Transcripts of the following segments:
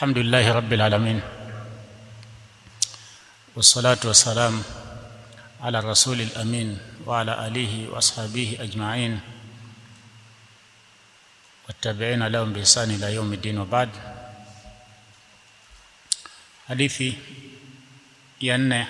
الحمد لله رب العالمين والصلاة والسلام على الرسول الأمين وعلى آله وأصحابه أجمعين والتابعين لهم بإحسان إلى يوم الدين وبعد hadithi ya nne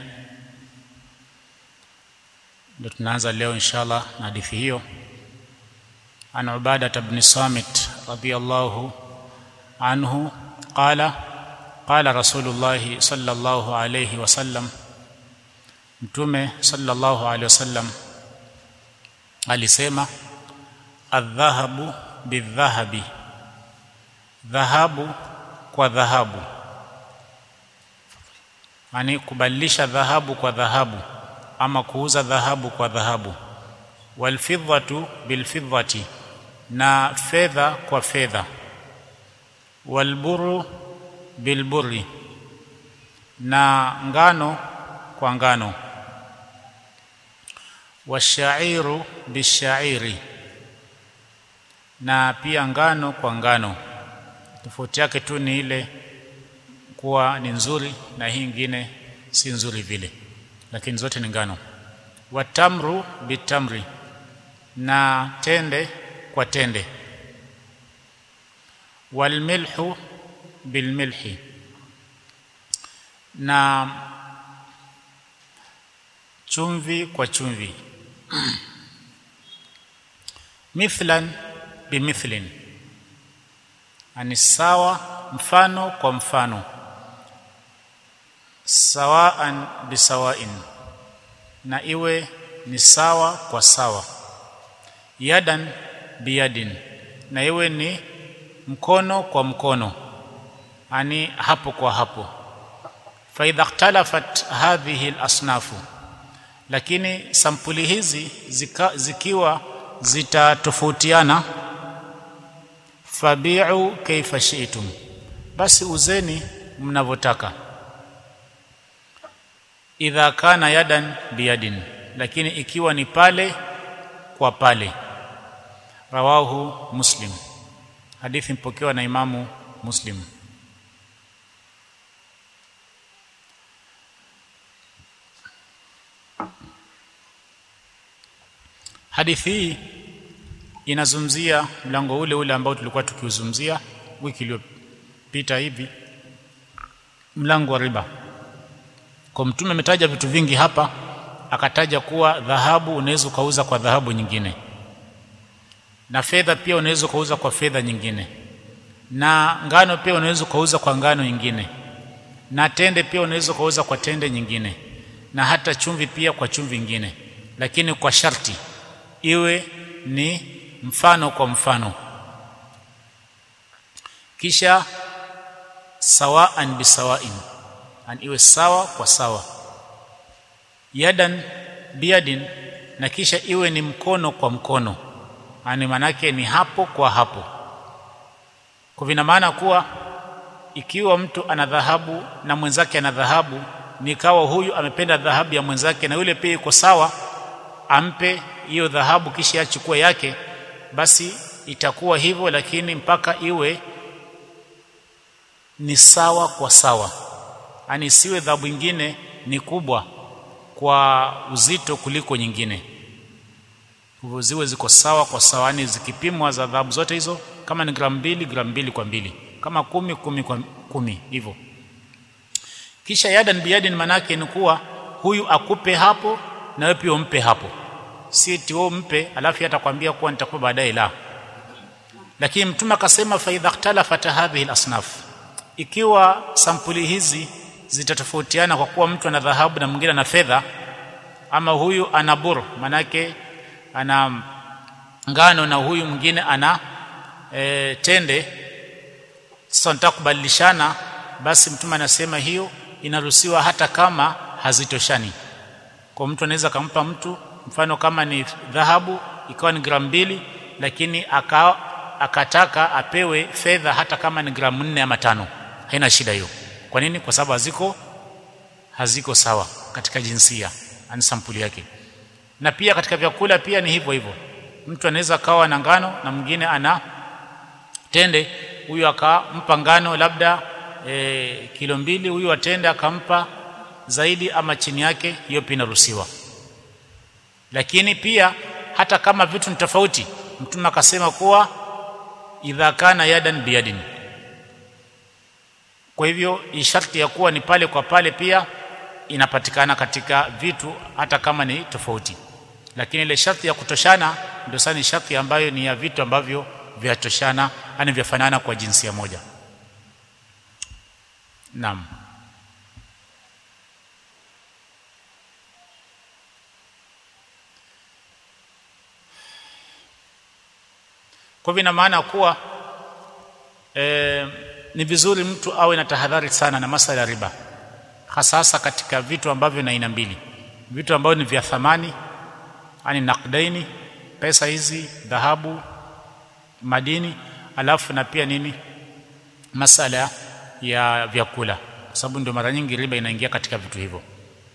ndio tunaanza leo inshallah na hadithi hiyo an ubadah ibn samit radiyallahu anhu qala qala rasulullah sallallahu alayhi wasallam mtume sallallahu alayhi wasallam alisema adhahabu bidhahabi dhahabu kwa dhahabu yani kubadilisha dhahabu kwa dhahabu ama kuuza dhahabu kwa dhahabu walfidhatu bilfidhati na fedha kwa fedha walburu bilburi na ngano kwa ngano washairu bishairi na pia ngano kwa ngano tofauti yake tu ni ile kuwa ni nzuri na hii ingine si nzuri vile lakini zote ni ngano watamru bitamri na tende kwa tende walmilhu bilmilhi na chumvi kwa chumvi mithlan bimithlin ani sawa mfano kwa mfano sawaan bisawain na iwe ni sawa kwa sawa yadan biyadin na iwe ni mkono kwa mkono ani hapo kwa hapo fa idha ikhtalafat hadhihi alasnafu lakini sampuli hizi zika, zikiwa zitatofautiana fabi'u kaifa shi'tum basi uzeni mnavyotaka idha kana yadan biyadin lakini ikiwa ni pale kwa pale rawahu muslim hadithi mpokewa na imamu muslim hadithi hii inazungumzia mlango ule ule ambao tulikuwa tukiuzungumzia wiki iliyopita hivi mlango wa riba kwa mtume ametaja vitu vingi hapa akataja kuwa dhahabu unaweza ukauza kwa dhahabu nyingine na fedha pia unaweza ukauza kwa fedha nyingine na ngano pia unaweza ukauza kwa ngano nyingine na tende pia unaweza ukauza kwa tende nyingine na hata chumvi pia kwa chumvi nyingine lakini kwa sharti iwe ni mfano kwa mfano kisha sawaan bisawain an iwe sawa kwa sawa yadan biyadin na kisha iwe ni mkono kwa mkono ani manake ni hapo kwa hapo kwa vina maana kuwa ikiwa mtu ana dhahabu na mwenzake ana dhahabu nikawa huyu amependa dhahabu ya mwenzake na yule pia iko sawa ampe hiyo dhahabu kisha achukue yake basi itakuwa hivyo lakini mpaka iwe ni sawa kwa sawa yani siwe dhahabu nyingine ni kubwa kwa uzito kuliko nyingine hivyo ziwe ziko sawa kwa sawa yani zikipimwa za dhahabu zote hizo kama ni gramu mbili gramu mbili kwa mbili kama kumi kumi kwa kumi hivyo kisha yadan biyadin manake ni kuwa huyu akupe hapo na wewe pia umpe hapo si eti wewe mpe alafu atakwambia kuwa nitakupa baadaye la lakini mtume akasema fa idha ikhtalafat hadhihi alasnaf ikiwa sampuli hizi zitatofautiana kwa kuwa mtu ana dhahabu na mwingine ana fedha ama huyu ana bur manake ana ngano na huyu mwingine ana e, tende sasa nataka kubadilishana basi mtume anasema hiyo inaruhusiwa hata kama hazitoshani kwa mtu anaweza kumpa mtu mfano kama ni dhahabu ikawa ni gramu mbili lakini aka, akataka apewe fedha hata kama ni gramu nne ama tano haina shida hiyo kwa nini kwa sababu haziko haziko sawa katika jinsia ani sampuli yake na pia katika vyakula pia ni hivyo hivyo mtu anaweza kawa na ngano na mwingine ana tende huyu akampa ngano labda e, kilo mbili huyu atenda akampa zaidi ama chini yake hiyo pia inaruhusiwa lakini pia hata kama vitu ni tofauti mtume akasema kuwa idha kana yadan biyadin kwa hivyo sharti ya kuwa ni pale kwa pale pia inapatikana katika vitu hata kama ni tofauti lakini ile sharti ya kutoshana ndio sana ni sharti ambayo ni ya vitu ambavyo vyatoshana yani vyafanana kwa jinsia moja naam kwa hivyo ina maana kuwa e, ni vizuri mtu awe na tahadhari sana na masala ya riba hasa hasa katika vitu ambavyo na aina mbili vitu ambavyo ni vya thamani yani nakdaini pesa hizi dhahabu madini alafu na pia nini masala ya vyakula kwa sababu ndio mara nyingi riba inaingia katika vitu hivyo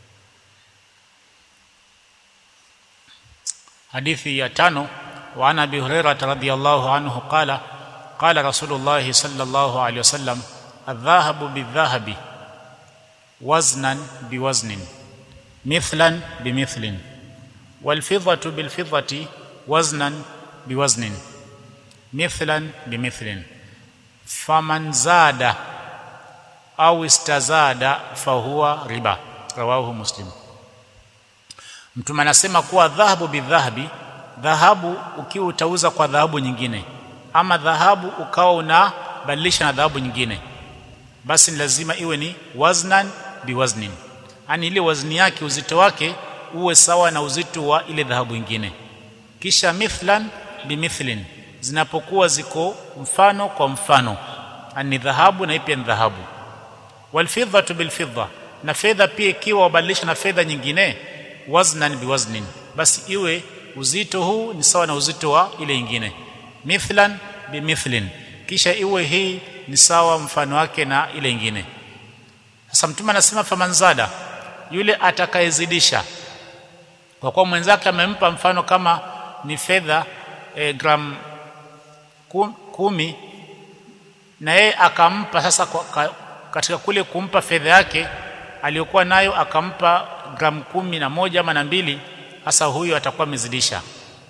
hadithi ya tano وعن ابي هريره رضي الله عنه قال قال رسول الله صلى الله عليه وسلم الذهب بالذهب وزنا بوزن مثلا بمثل والفضه بالفضه وزنا بوزن مثلا بمثل فمن زاد او استزاد فهو ربا رواه مسلم mtume anasema kuwa dhahabu bidhahabi dhahabu ukiwa utauza kwa dhahabu nyingine ama dhahabu ukawa unabadilisha na dhahabu nyingine basi ni lazima iwe ni waznan biwaznin yani ile wazni yake uzito wake uwe sawa na uzito wa ile dhahabu nyingine kisha mithlan bimithlin zinapokuwa ziko mfano kwa mfano yani dhahabu na pia ni dhahabu walfidhatu bilfidda na fedha pia ikiwa wabadilisha na fedha nyingine waznan biwaznin basi iwe uzito huu ni sawa na uzito wa ile nyingine mithlan bimithlin kisha iwe hii ni sawa mfano wake na ile nyingine sasa mtume anasema famanzada yule atakayezidisha kwa kuwa mwenzake amempa mfano kama ni fedha e, gram kumi na yeye akampa sasa kwa, ka, katika kule kumpa fedha yake aliyokuwa nayo akampa gram kumi na moja ama na mbili hasa huyo atakuwa amezidisha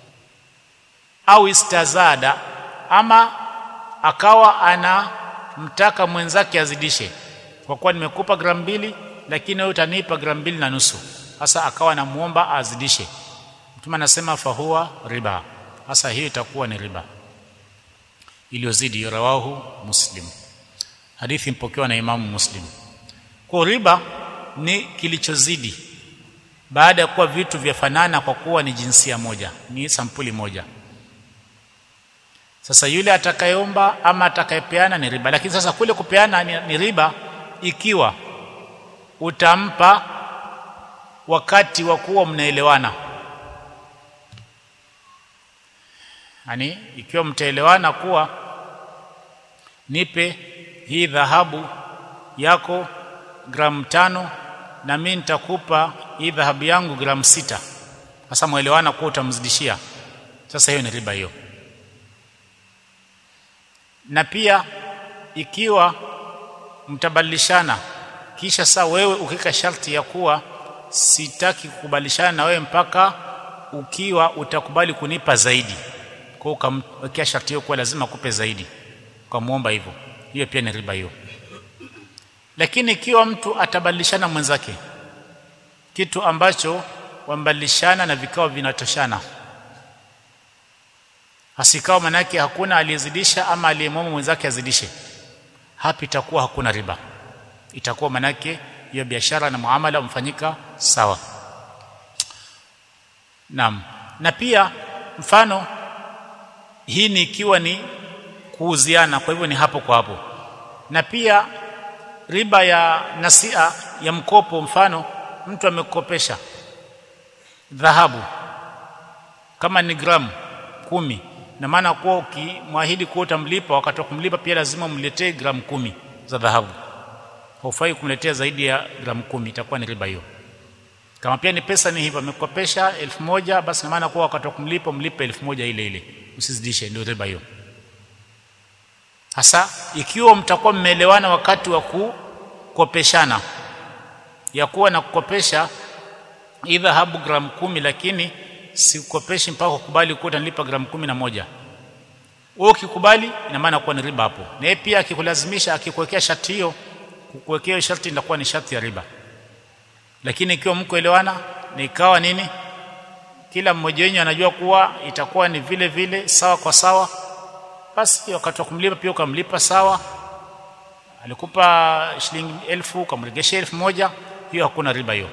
au istazada ama akawa anamtaka mwenzake azidishe kwa kuwa nimekupa gramu mbili lakini wewe utanipa gramu mbili na nusu hasa akawa anamuomba azidishe mtume anasema fahuwa riba hasa hiyo itakuwa ni riba iliyozidi rawahu muslim hadithi mpokewa na imamu muslim kwa riba ni kilichozidi baada ya kuwa vitu vyafanana kwa kuwa ni jinsia moja ni sampuli moja sasa yule atakayeomba ama atakayepeana ni riba lakini sasa kule kupeana ni, ni riba ikiwa utampa wakati wa kuwa mnaelewana yani ikiwa mtaelewana kuwa nipe hii dhahabu yako gramu tano na mimi nitakupa hii dhahabu yangu gramu sita sasa mwelewana kuwa utamzidishia sasa hiyo ni riba hiyo na pia ikiwa mtabadilishana kisha saa wewe ukika sharti ya kuwa sitaki kukubadilishana na wewe mpaka ukiwa utakubali kunipa zaidi kwa ukamwekea sharti hiyo kuwa lazima kupe zaidi ukamwomba hivyo hiyo pia ni riba hiyo lakini ikiwa mtu atabadilishana mwenzake kitu ambacho wambadilishana na vikao vinatoshana hasikao manake hakuna aliyezidisha ama aliyemwomba mwenzake azidishe hapa itakuwa hakuna riba itakuwa manake hiyo biashara na muamala umfanyika sawa naam na pia mfano hii ni ikiwa ni kuuziana kwa hivyo ni hapo kwa hapo na pia riba ya nasia ya mkopo mfano mtu amekopesha dhahabu kama ni gramu kumi na maana kuwa ukimwahidi kuwa utamlipa wakati wa kumlipa pia lazima umletee gramu kumi za dhahabu haufai kumletea zaidi ya gramu kumi itakuwa ni riba hiyo kama pia ni pesa ni hivyo amekopesha elfu moja basi na maana kuwa wakati wa kumlipa mlipe elfu moja ile ile usizidishe ndio riba hiyo hasa ikiwa mtakuwa mmeelewana wakati wa kukopeshana ya kuwa na kukopesha hii dhahabu gramu kumi lakini sikukopeshi mpaka ukubali kuwa utanilipa gramu kumi na moja wewe ukikubali ina maana kuwa ni riba hapo na yeye pia akikulazimisha akikuwekea sharti hiyo kukuwekea sharti inakuwa ni sharti ya riba lakini ikiwa mko elewana ni ikawa nini kila mmoja wenu anajua kuwa itakuwa ni vile vile sawa kwa sawa basi wakati wa kumlipa pia ukamlipa sawa alikupa shilingi elfu ukamregesha elfu moja hiyo hakuna riba hiyo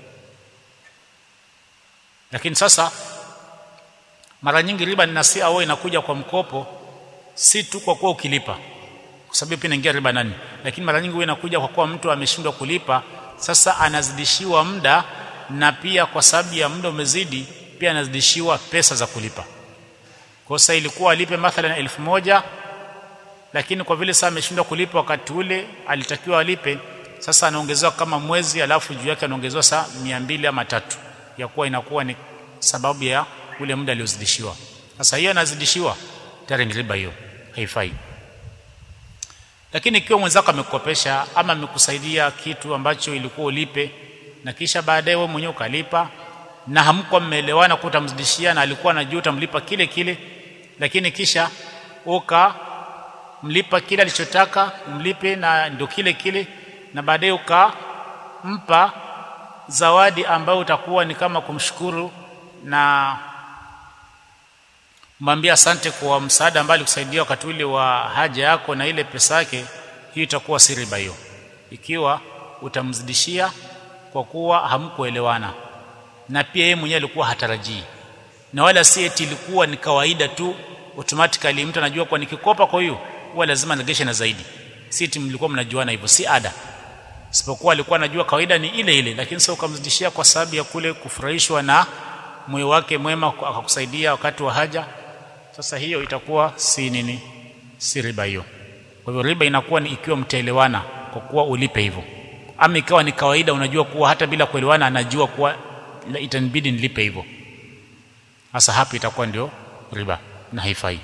lakini sasa mara nyingi riba ninasia au inakuja kwa mkopo si tu kwa kuwa ukilipa kwa sababu pia inaingia riba nani lakini mara nyingi huwa inakuja kwa kuwa mtu ameshindwa kulipa sasa anazidishiwa muda na pia kwa sababu ya muda umezidi pia anazidishiwa pesa za kulipa kwa sasa ilikuwa alipe mathalan elfu moja lakini kwa vile sasa ameshindwa kulipa wakati ule alitakiwa alipe sasa anaongezewa kama mwezi alafu juu yake anaongezewa saa mia mbili ama tatu ya kuwa inakuwa ni sababu ya ule muda aliozidishiwa sasa hiyo anazidishiwa tayari ni riba hiyo haifai lakini ikiwa mwenzako amekukopesha ama amekusaidia kitu ambacho ilikuwa ulipe na kisha baadaye wewe mwenyewe ukalipa na hamkuwa mmeelewana kwa utamzidishia na alikuwa anajua utamlipa kile kile lakini kisha ukamlipa kile alichotaka umlipe na ndio kile kile na baadaye ukampa zawadi ambayo utakuwa ni kama kumshukuru na mwambie asante kwa msaada ambao alikusaidia wakati ule wa haja yako na ile pesa yake hiyo itakuwa si riba hiyo ikiwa utamzidishia kwa kuwa hamkuelewana na pia yeye mwenyewe alikuwa hatarajii na wala si eti ilikuwa ni kawaida tu automatically mtu anajua kwa nikikopa kwa hiyo huwa lazima niregeshe na zaidi si eti mlikuwa mnajuana hivyo si ada isipokuwa alikuwa anajua kawaida ni ile ile lakini sasa ukamzidishia kwa sababu ya kule kufurahishwa na moyo wake mwema akakusaidia wakati wa haja sasa hiyo itakuwa si nini si riba hiyo kwa hivyo riba inakuwa ni ikiwa mtaelewana kwa kuwa ulipe hivyo ama ikawa ni kawaida unajua kuwa hata bila kuelewana anajua kuwa itanibidi nilipe hivyo sasa hapo itakuwa ndio riba na haifai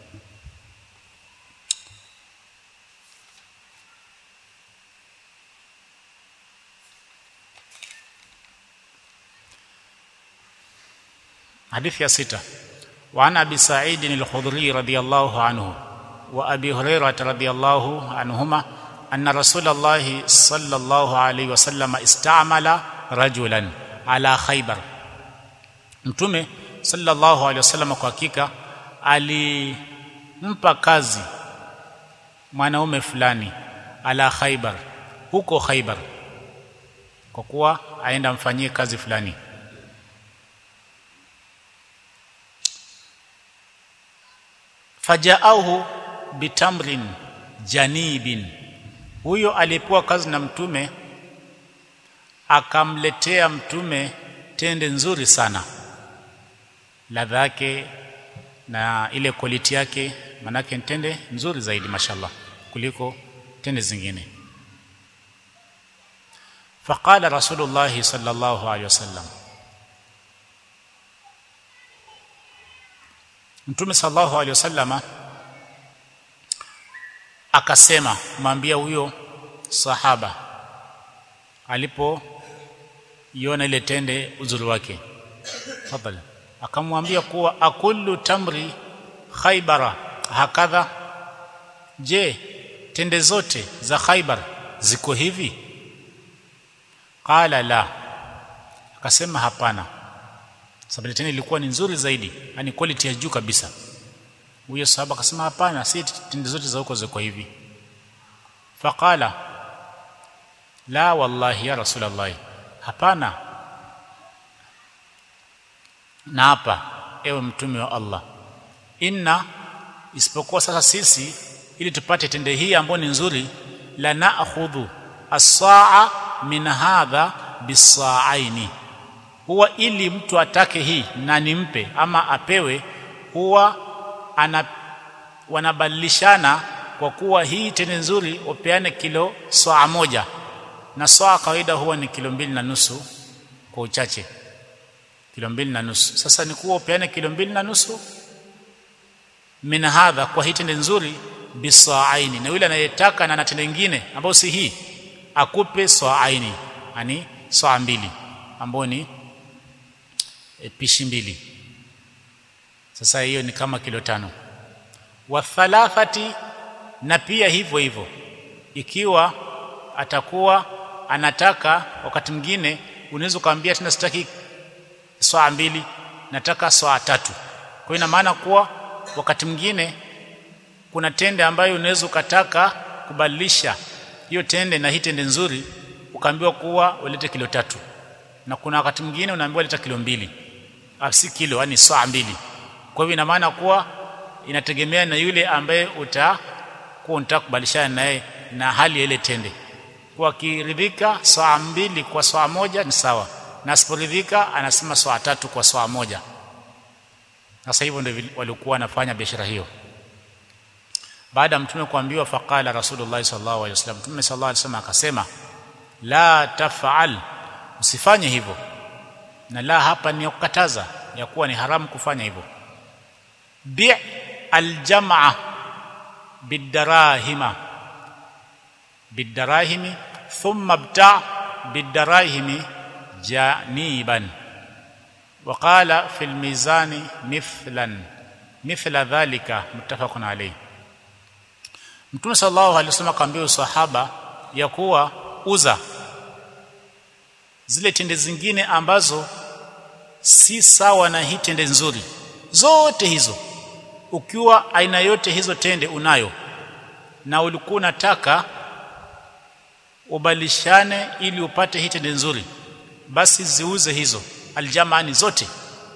حديث يا ستة وعن أبي سعيد الخضري رضي الله عنه وأبي هريرة رضي الله عنهما أن رسول الله صلى الله عليه وسلم استعمل رجلا على خيبر mtume sallallahu alaihi wasallam kwa hakika alimpa kazi mwanaume fulani ala khaybar huko khaybar kwa kuwa aenda amfanyie kazi fulani fajaahu bitamrin janibin huyo aliyepewa kazi na mtume akamletea mtume tende nzuri sana ladha yake na ile quality yake manake tende nzuri zaidi mashallah kuliko tende zingine faqala rasulullah sallallahu alaihi wasallam mtume sallallahu alaihi wasallama akasema mwambia huyo sahaba alipoiona ile tende uzuri wake tafadhali akamwambia kuwa akullu tamri khaybara hakadha je tende zote za khaybar ziko hivi qala la akasema hapana sababu tende ilikuwa ni nzuri zaidi yani quality ya juu kabisa huyo sahaba akasema hapana si tende zote za huko ziko hivi faqala la wallahi ya rasulullah hapana na hapa ewe mtume wa Allah inna isipokuwa sasa sisi ili tupate tende hii ambayo ni nzuri la na'khudhu as-sa'a min hadha bis-sa'aini huwa ili mtu atake hii na nimpe ama apewe huwa ana wanabadilishana kwa kuwa hii tende nzuri upeane kilo saa moja na saa kawaida huwa ni kilo mbili na nusu kwa uchache kilo mbili na nusu sasa ni kuwa upeane kilo mbili na nusu min hadha kwa hii tende nzuri bisaaini na yule anayetaka na anatenda nyingine ambayo si hii akupe saaini yani saa mbili ambayo ni e, pishi mbili sasa hiyo ni kama kilo tano wa thalathati na pia hivyo hivyo ikiwa atakuwa anataka wakati mwingine unaweza ukamwambia tena sitaki saa mbili nataka saa tatu kwa ina maana kuwa wakati mwingine kuna tende ambayo unaweza ukataka kubadilisha hiyo tende na hii tende nzuri ukaambiwa kuwa ulete kilo tatu na kuna wakati mwingine unaambiwa leta kilo mbili si kilo yani saa mbili kwa hivyo ina maana kuwa inategemea na yule ambaye utakuwa unataka kubadilishana naye na hali ya ile tende kwa kiridhika saa mbili kwa saa moja ni sawa na asiporidhika anasema saa tatu kwa saa moja sasa hivyo ndio walikuwa wanafanya biashara hiyo baada ya mtume kuambiwa faqala rasulullah sallallahu alaihi wasallam mtume sallallahu alaihi wasallam akasema la tafal usifanye hivyo na la hapa ni kukataza ya kuwa ni haramu kufanya hivyo bi aljamaa bidarahima bidarahimi thumma bta bidarahimi janiban وقال في الميزان مثلا مثل ذلك متفق عليه Mtume sallallahu alaihi wasallam akamwambia sahaba ya kuwa uza zile tende zingine ambazo si sawa na hii tende nzuri zote hizo ukiwa aina yote hizo tende unayo na ulikuwa unataka ubalishane ili upate hii tende nzuri basi ziuze hizo aljamaani zote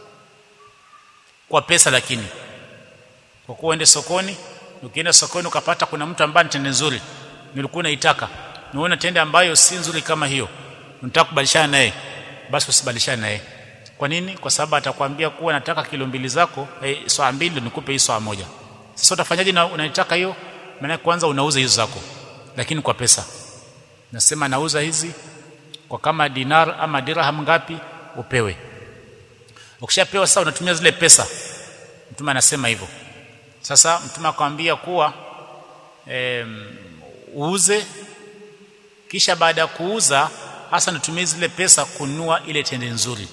kwa pesa lakini kwa kuwa uende sokoni ukienda sokoni ukapata kuna mtu ambaye ni tende nzuri nilikuwa naitaka unaona tende ambayo si nzuri kama hiyo unataka kubadilishana naye basi usibadilishane naye kwa nini kwa sababu atakwambia kuwa nataka kilo mbili zako eh, saa mbili nikupe hii saa moja sasa utafanyaje na unaitaka hiyo maana kwanza unauza hizo zako lakini kwa pesa nasema nauza hizi kwa kama dinar ama dirham ngapi upewe ukishapewa sasa unatumia zile pesa mtume anasema hivyo sasa mtume akamwambia kuwa e, uuze kisha baada ya kuuza hasa natumia zile pesa kununua ile tende nzuri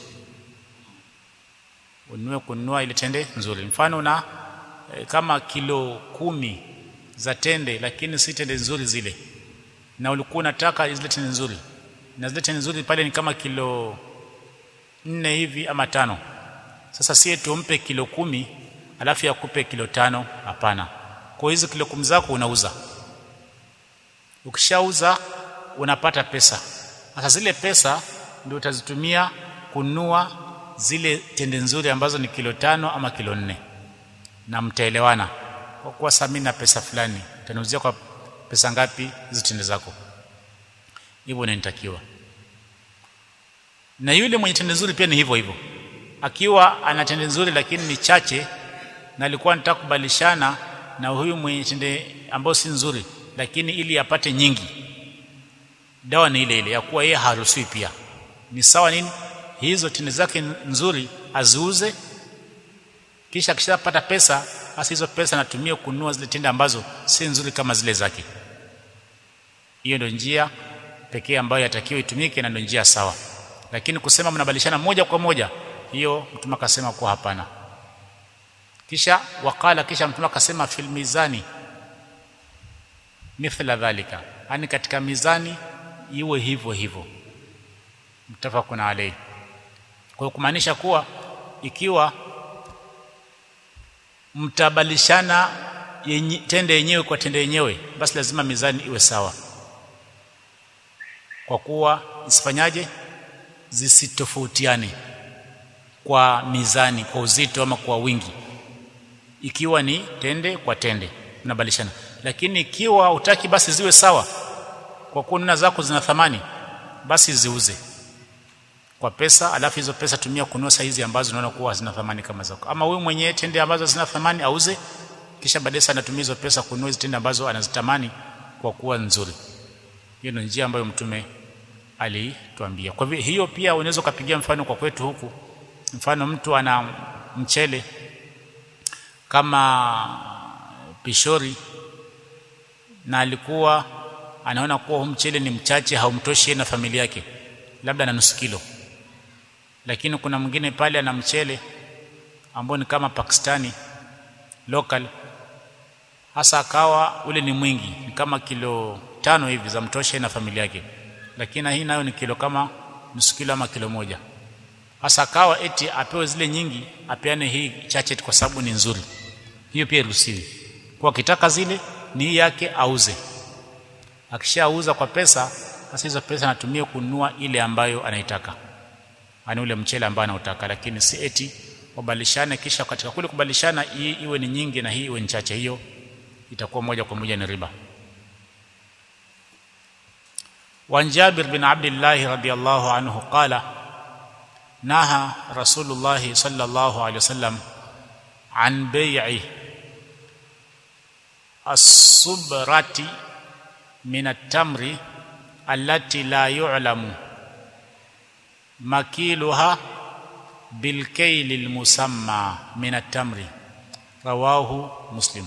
ununue kununua ile tende nzuri mfano na e, kama kilo kumi za tende lakini si tende nzuri zile na ulikuwa unataka zile tende nzuri na zile tende nzuri pale ni kama kilo nne hivi ama tano sasa sie tumpe kilo kumi alafu yakupe kilo tano hapana kwa hizo kilo kumi zako unauza ukishauza unapata pesa sasa zile pesa ndio utazitumia kununua zile tende nzuri ambazo ni kilo tano ama kilo nne na mtaelewana kwa kuwa sasa na pesa fulani utaniuzia kwa pesa ngapi hizo tende zako hivyo inatakiwa na yule mwenye tende nzuri pia ni hivyo hivyo akiwa ana tende nzuri lakini ni chache na alikuwa anataka kubadilishana na huyu mwenye tende ambayo si nzuri lakini ili apate nyingi dawa ni ile ile ya kuwa yeye haruhusiwi pia ni sawa nini hizo tende zake nzuri aziuze kisha akishapata pesa basi hizo pesa anatumia kununua zile tende ambazo si nzuri kama zile zake hiyo ndio njia pekee ambayo yatakiwa itumike na ndio njia sawa lakini kusema mnabadilishana moja kwa moja hiyo mtume akasema kwa hapana kisha wakala kisha mtume akasema fil mizani mithla dhalika yani katika mizani iwe hivyo hivyo mtafakun alayhi kwa kumaanisha kuwa ikiwa mtabalishana yenye, tende yenyewe kwa tende yenyewe basi lazima mizani iwe sawa kwa kuwa isifanyaje zisitofautiane kwa mizani kwa uzito ama kwa wingi ikiwa ni tende kwa tende unabalishana lakini ikiwa utaki basi ziwe sawa kwa kuwa nuna zako zina thamani basi ziuze kwa pesa alafu hizo pesa tumia kununua saizi ambazo unaona kuwa hazina thamani kama zako ama wewe mwenyewe tende ambazo zina thamani auze kisha baadaye sana anatumia hizo pesa kununua hizo tende ambazo anazitamani kwa kuwa nzuri hiyo ndio njia ambayo mtume alituambia kwa hivyo hiyo pia unaweza kupigia mfano kwa kwetu huku mfano mtu ana mchele kama pishori na alikuwa anaona kuwa huu mchele ni mchache haumtoshi yeye na familia yake labda na nusu kilo lakini kuna mwingine pale ana mchele ambao ni kama Pakistani local hasa akawa ule ni mwingi ni kama kilo tano hivi za mtosha na familia yake lakini hii nayo ni kilo kama nusu kilo ama kilo moja hasa akawa eti apewe zile nyingi apeane hii chache kwa sababu ni nzuri hiyo pia iruhusiwi kwa kitaka zile ni hii yake auze akishauza kwa pesa sasa hizo pesa anatumia kununua ile ambayo anaitaka ani ule mchele ambao anautaka lakini si eti wabadilishane kisha katika kule kubadilishana hii iwe ni nyingi na hii iwe ni chache hiyo itakuwa moja kwa moja ni riba وعن جابر بن عبد الله رضي الله عنه قال نهى رسول الله صلى الله عليه وسلم عن بيع الصبرة من التمر التي لا يعلم مكيلها بالكيل المسمى من التمر رواه مسلم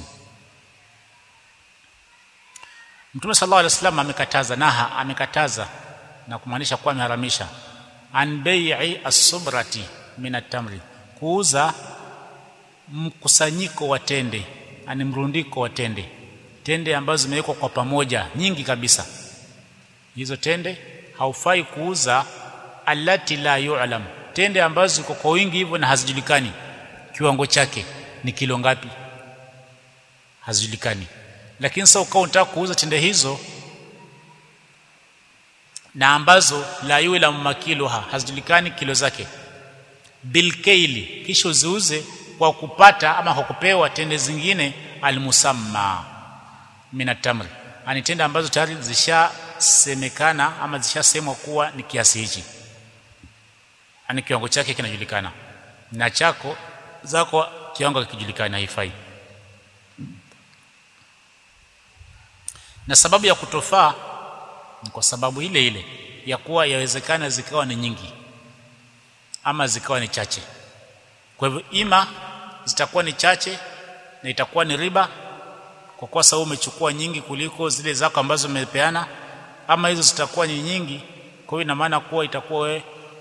Mtume sallallahu alaihi wasallam amekataza naha amekataza na kumaanisha kuwa ameharamisha an bai'i as-subrati min at-tamri kuuza mkusanyiko wa tende ani mrundiko wa tende tende ambazo zimewekwa kwa pamoja nyingi kabisa hizo tende haufai kuuza allati la yu'lam tende ambazo ziko kwa wingi hivyo na hazijulikani kiwango chake ni kilo ngapi hazijulikani lakini sasa ukao unataka kuuza tende hizo na ambazo la yula makiloha hazijulikani kilo zake bilkaili kisha uziuze kwa kupata ama kwa kupewa tende zingine almusamma minatamri ani tende ambazo tayari zishasemekana ama zishasemwa kuwa ni kiasi hichi ani kiwango chake kinajulikana na chako zako kiwango kikijulikana haifai na sababu ya kutofaa ni kwa sababu ile ile ya kuwa yawezekana zikawa ni nyingi ama zikawa ni chache kwa hivyo ima zitakuwa ni chache na itakuwa ni riba kwa kuwa sababu umechukua nyingi kuliko zile zako ambazo umepeana ama hizo zitakuwa ni nyingi kwa hiyo ina maana kuwa itakuwa wewe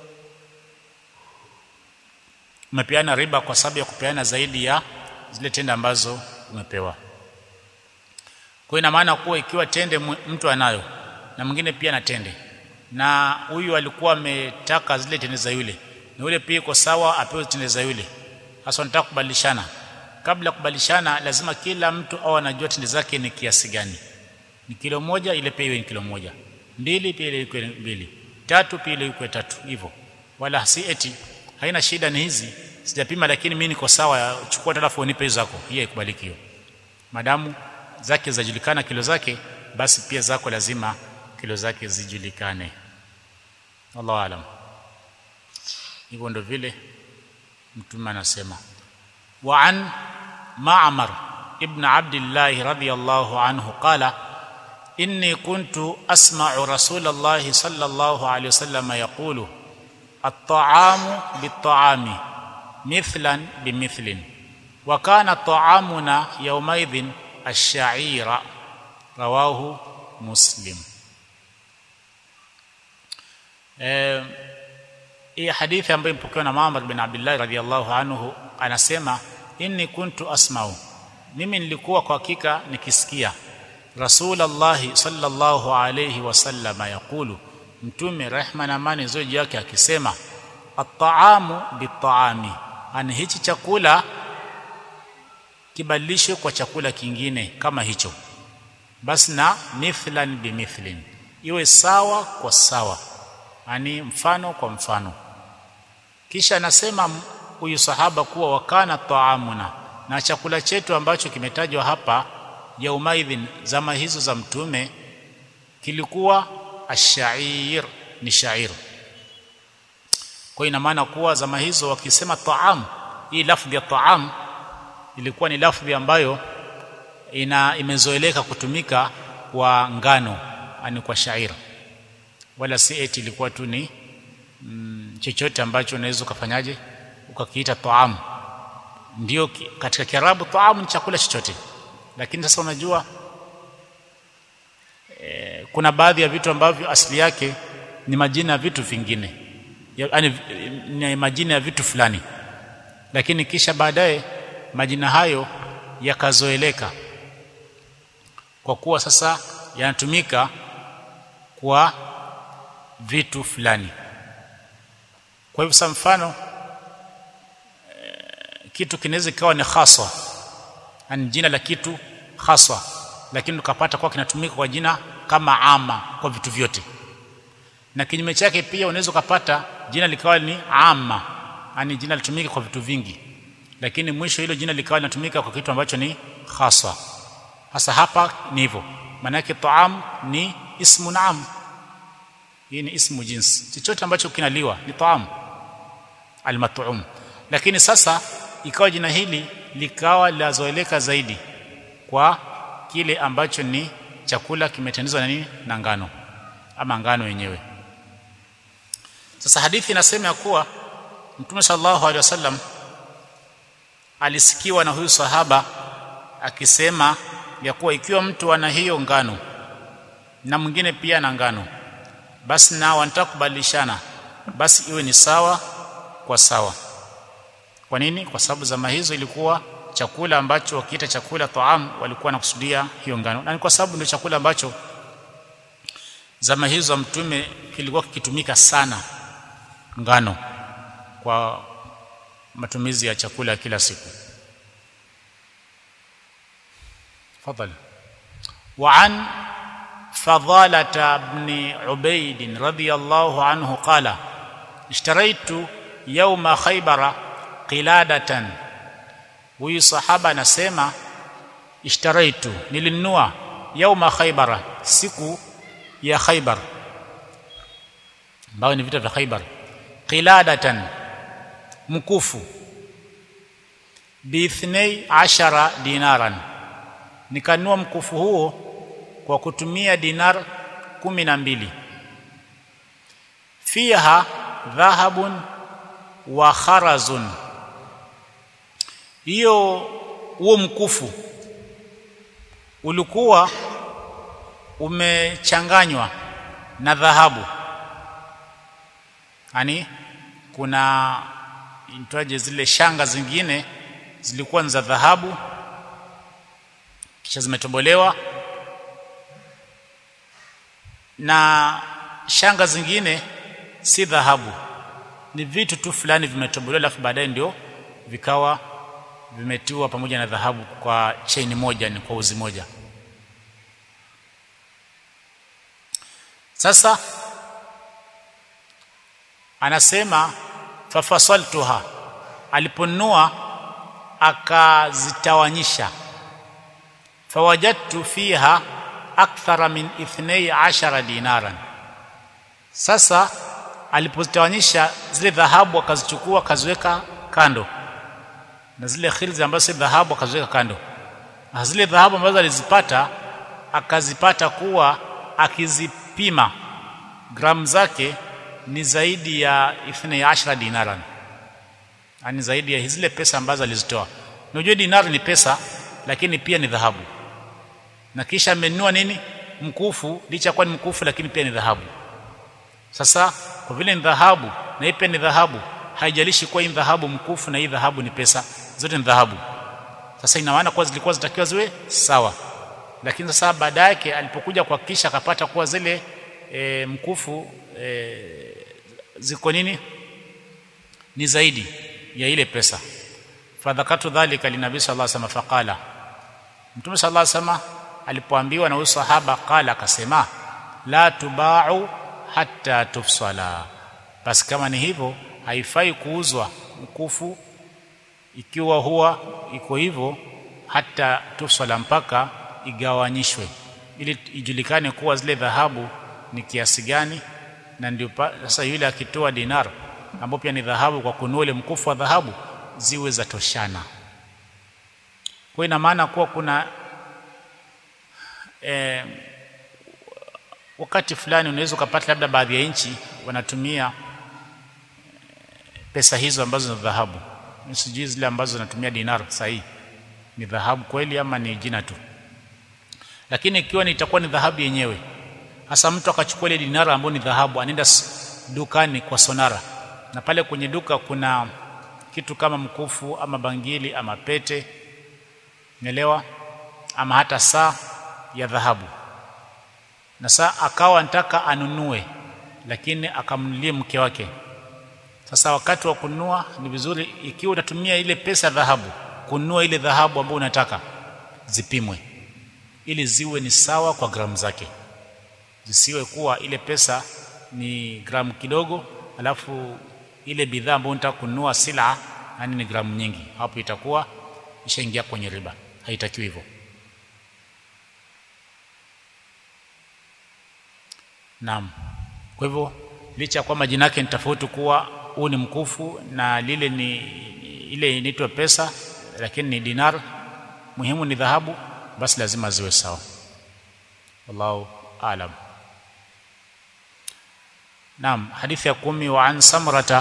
umepeana riba kwa sababu ya kupeana zaidi ya zile tende ambazo umepewa kwa ina maana kuwa ikiwa tende mtu anayo na mwingine pia na tende na huyu alikuwa ametaka zile tende za yule na yule pia iko sawa apewe tende za yule hasa nataka kubadilishana kabla kubadilishana lazima kila mtu au anajua tende zake ni kiasi gani ni kilo moja ile pia iwe ni kilo moja mbili pia ile iwe mbili tatu pia ile iwe tatu hivyo wala si eti haina shida ni hizi sijapima lakini mimi niko sawa chukua alafu unipe hizo zako hiyo ikubaliki hiyo madamu zake zajulikana kilo zake basi pia zako lazima kilo zake zijulikane Allahu alam hivyo ndo vile mtume anasema wa an ma'mar ibn abdullah radiyallahu anhu qala inni kuntu asma'u rasulullah sallallahu alayhi wasallam yaqulu at-ta'amu bit-ta'ami mithlan bimithlin wa kana ta'amuna yawmaidhin ash-sha'ira rawahu muslim eh hii hadithi ambayo imepokewa na Muhammad bin Abdullah radhiyallahu anhu anasema inni kuntu asma'u mimi nilikuwa kwa hakika nikisikia Rasulullah sallallahu alayhi wasallam yakulu mtume rehma na amani zoji yake akisema at-ta'amu bit-ta'ami ani hichi chakula kibadilishwe kwa chakula kingine kama hicho basi na mithlan bimithlin iwe sawa kwa sawa ani mfano kwa mfano kisha anasema huyu sahaba kuwa wakana taamuna na chakula chetu ambacho kimetajwa hapa yaumaidhin zama hizo za mtume kilikuwa ashair ni shair kwa ina maana kuwa zama hizo wakisema taam hii lafdhi ya taam ilikuwa ni lafdhi ambayo ina imezoeleka kutumika kwa ngano ani kwa shair wala si eti ilikuwa tu ni mm, chochote ambacho unaweza ukafanyaje ukakiita taam ndio katika kiarabu taam ni chakula chochote lakini sasa unajua e, kuna baadhi ya vitu ambavyo asili yake ni majina ya vitu vingine yaani ni majina ya vitu fulani lakini kisha baadaye majina hayo yakazoeleka kwa kuwa sasa yanatumika kwa vitu fulani kwa hivyo sa mfano e, kitu kinaweza ikawa ni haswa yani jina la kitu haswa lakini ukapata kwa kinatumika kwa jina kama ama kwa vitu vyote na kinyume chake pia unaweza ukapata jina likawa ni ama yani jina litumike kwa vitu vingi lakini mwisho hilo jina likawa linatumika kwa kitu ambacho ni haswa hasa hapa ni hivyo maana yake taam ni ismu naam hii ni ismu jinsi chochote ambacho kinaliwa ni taam almat'um lakini sasa ikawa jina hili likawa lazoeleka zaidi kwa kile ambacho ni chakula kimetengenezwa na nini na ngano ama ngano yenyewe sasa hadithi inasema ya kuwa Mtume sallallahu alaihi wasallam alisikiwa na huyu sahaba akisema ya kuwa ikiwa mtu ana hiyo ngano na mwingine pia na ngano basi nao wanataka kubadilishana basi iwe ni sawa kwa sawa kwa nini kwa sababu zama hizo ilikuwa chakula ambacho wakiita chakula taam walikuwa nakusudia hiyo ngano na ni kwa sababu ndio chakula ambacho zama hizo mtume kilikuwa kikitumika sana ngano kwa matumizi ya chakula ya kila siku fadhali وعن فضالة بن عبيد رضي الله عنه قال اشتريت يوم خيبر قلادة huyu sahaba anasema ishtaraitu nilinunua yauma khaybara siku ya khaybar ambayo ni vita vya khaybar qiladatan mkufu biithnei ashara dinaran nikanunua mkufu huo kwa kutumia dinar kumi na mbili fiha dhahabun wa kharazun hiyo huo mkufu ulikuwa umechanganywa na dhahabu yani kuna intoaje zile shanga zingine zilikuwa ni za dhahabu kisha zimetobolewa na shanga zingine si dhahabu ni vitu tu fulani vimetobolewa alafu baadaye ndio vikawa vimetiwa pamoja na dhahabu kwa chain moja ni kwa uzi moja sasa anasema fafasaltuha aliponunua akazitawanyisha fawajadtu fiha akthara min ithnei ashara dinaran sasa alipozitawanyisha zile dhahabu akazichukua akaziweka kando na zile khilzi ambazo si dhahabu akaziweka kando na zile dhahabu ambazo alizipata akazipata kuwa akizipima gramu zake ni zaidi ya ithni ashara dinaran yani zaidi ya zile pesa ambazo alizitoa unajua dinar ni pesa lakini pia ni dhahabu na kisha amenunua nini mkufu licha kuwa ni mkufu lakini pia ni dhahabu sasa kwa vile ni dhahabu na hii pia ni dhahabu haijalishi kuwa hii dhahabu mkufu na hii dhahabu ni pesa zote ni dhahabu sasa ina maana kuwa zilikuwa zitakiwa ziwe sawa lakini sasa baada yake alipokuja kuhakikisha akapata kuwa zile e, mkufu e, ziko nini ni zaidi ya ile pesa fadhakatu dhalika linabii sallallahu alaihi wasallam faqala mtume sallallahu alaihi wasallam alipoambiwa na huyu sahaba qala akasema la tubau hatta tufsala basi kama ni hivyo haifai kuuzwa mkufu ikiwa huwa iko hivyo hata tufsala mpaka igawanyishwe ili ijulikane kuwa zile dhahabu ni kiasi gani na ndio sasa yule akitoa dinar ambapo pia ni dhahabu kwa kununua ile mkufu wa dhahabu ziwe za toshana kwa ina maana kuwa kuna eh, wakati fulani unaweza ukapata labda baadhi ya nchi wanatumia pesa hizo ambazo ni dhahabu sijui zile ambazo wanatumia dinar sahihi ni dhahabu kweli ama ni jina tu lakini ikiwa ni itakuwa ni dhahabu yenyewe hasa mtu akachukua ile dinara ambayo ni dhahabu anaenda dukani kwa sonara na pale kwenye duka kuna kitu kama mkufu ama bangili ama pete umeelewa ama hata saa ya dhahabu na saa akawa anataka anunue lakini akamnulie mke wake sasa wakati wa kununua ni vizuri ikiwa utatumia ile pesa dhahabu kununua ile dhahabu ambayo unataka zipimwe ili ziwe ni sawa kwa gramu zake zisiwe kuwa ile pesa ni gramu kidogo alafu ile bidhaa ambayo unataka kununua sila yani ni gramu nyingi hapo itakuwa ishaingia kwenye riba haitakiwi hivyo Naam. Kwa hivyo licha kwamba jina yake ni tofauti kuwa huu ni mkufu na lile ni ile inaitwa pesa lakini ni dinar muhimu ni dhahabu basi lazima ziwe sawa. Wallahu aalam. Naam, hadithi ya kumi wa an Samrata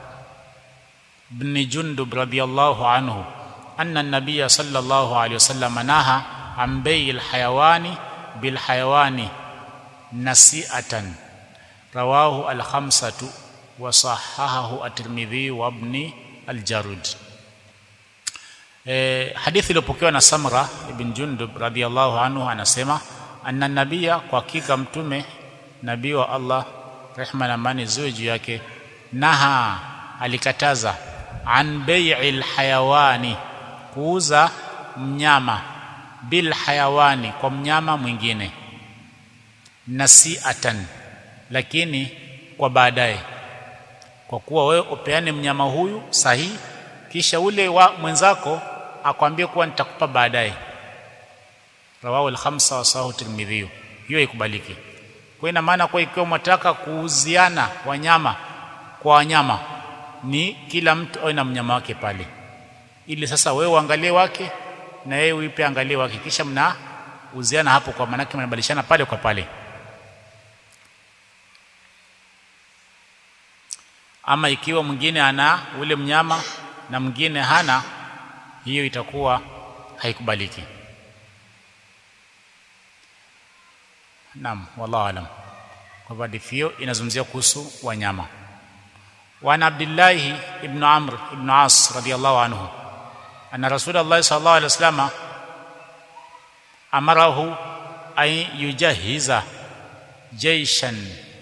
ibn Jundub radiyallahu anhu anna an-nabiy sallallahu alayhi wasallam naha an bay'il hayawani bil hayawani nasi'atan rawahu al-khamsatu wa sahahahu at-Tirmidhi wa ibn al-Jarud eh hadithi iliyopokewa na Samra ibn Jundub radhiyallahu anhu anasema anna nabia kwa hakika mtume nabii wa Allah rehma na amani ziwe juu yake naha alikataza an bai'il hayawani kuuza mnyama bil hayawani kwa mnyama mwingine nasiatan lakini kwa baadaye kwa kuwa wewe upeane mnyama huyu sahihi kisha ule wa mwenzako akwambie kuwa nitakupa baadaye rawahu al-khamsa wa sahu tirmidhi hiyo ikubaliki kwa ina maana kwa ikiwa mtaka kuuziana wanyama kwa wanyama ni kila mtu awe na mnyama wake pale ili sasa wewe uangalie wake na yeye uipe angalie wake kisha mna uziana hapo kwa maana mnabadilishana pale kwa pale ama ikiwa mwingine ana ule mnyama na mwingine hana hiyo itakuwa haikubaliki Naam wallahu alam kwa hadithi hiyo inazungumzia kuhusu wanyama وعن عبد الله ابن عمرو ابن عاص رضي الله عنه أن رسول الله صلى الله عليه وسلم أمره أن يجهز جيشا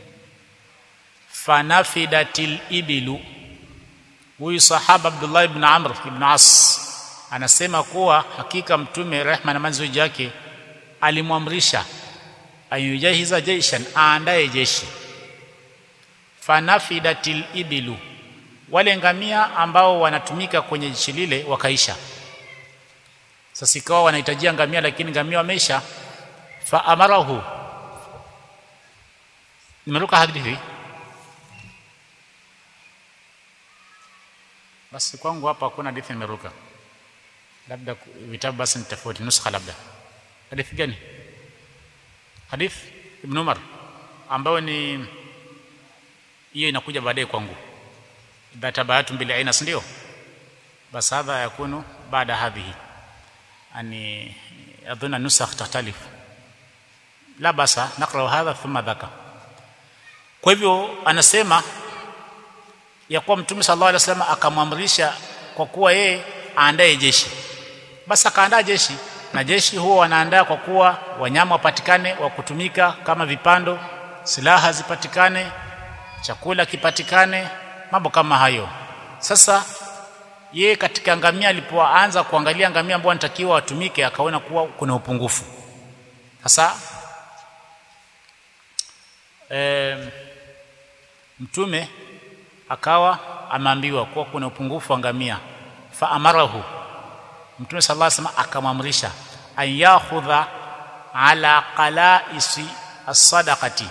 فنفدت الإبل huyu sahaba Abdullah ibn Amr ibn As anasema kuwa hakika mtume rehma na manzi yake alimwamrisha ayujahiza jaishan aandae jeshi fanafidatil ibilu wale ngamia ambao wanatumika kwenye jeshi lile wakaisha sasa ikawa wanahitajia ngamia lakini ngamia wameisha fa amarahu nimeruka hadithi basi kwangu hapa hakuna hadithi nimeruka labda vitabu basi ni tofauti nuskha labda hadithi gani hadith ibn Umar ambayo ni hiyo inakuja baadaye kwangu idha tabayatum bil aina ndio bas hadha yakunu baada hadhihi ani adhunna nusakh tahtalif la basa naqra hadha thumma dhaka kwa hivyo anasema ya kuwa mtume sallallahu alaihi wasallam akamwamrisha kwa kuwa yeye aandae jeshi basi akaandaa jeshi na jeshi huwa wanaandaa kwa kuwa wanyama wapatikane wa kutumika kama vipando silaha zipatikane chakula kipatikane mambo kama hayo sasa ye katika ngamia alipoanza kuangalia ngamia ambao anatakiwa watumike akaona kuwa kuna upungufu sasa e, mtume akawa ameambiwa kuwa kuna upungufu wa ngamia fa amarahu mtume sallallahu alaihi wasallam akamwamrisha an yakhudha ala qalaisi as-sadaqati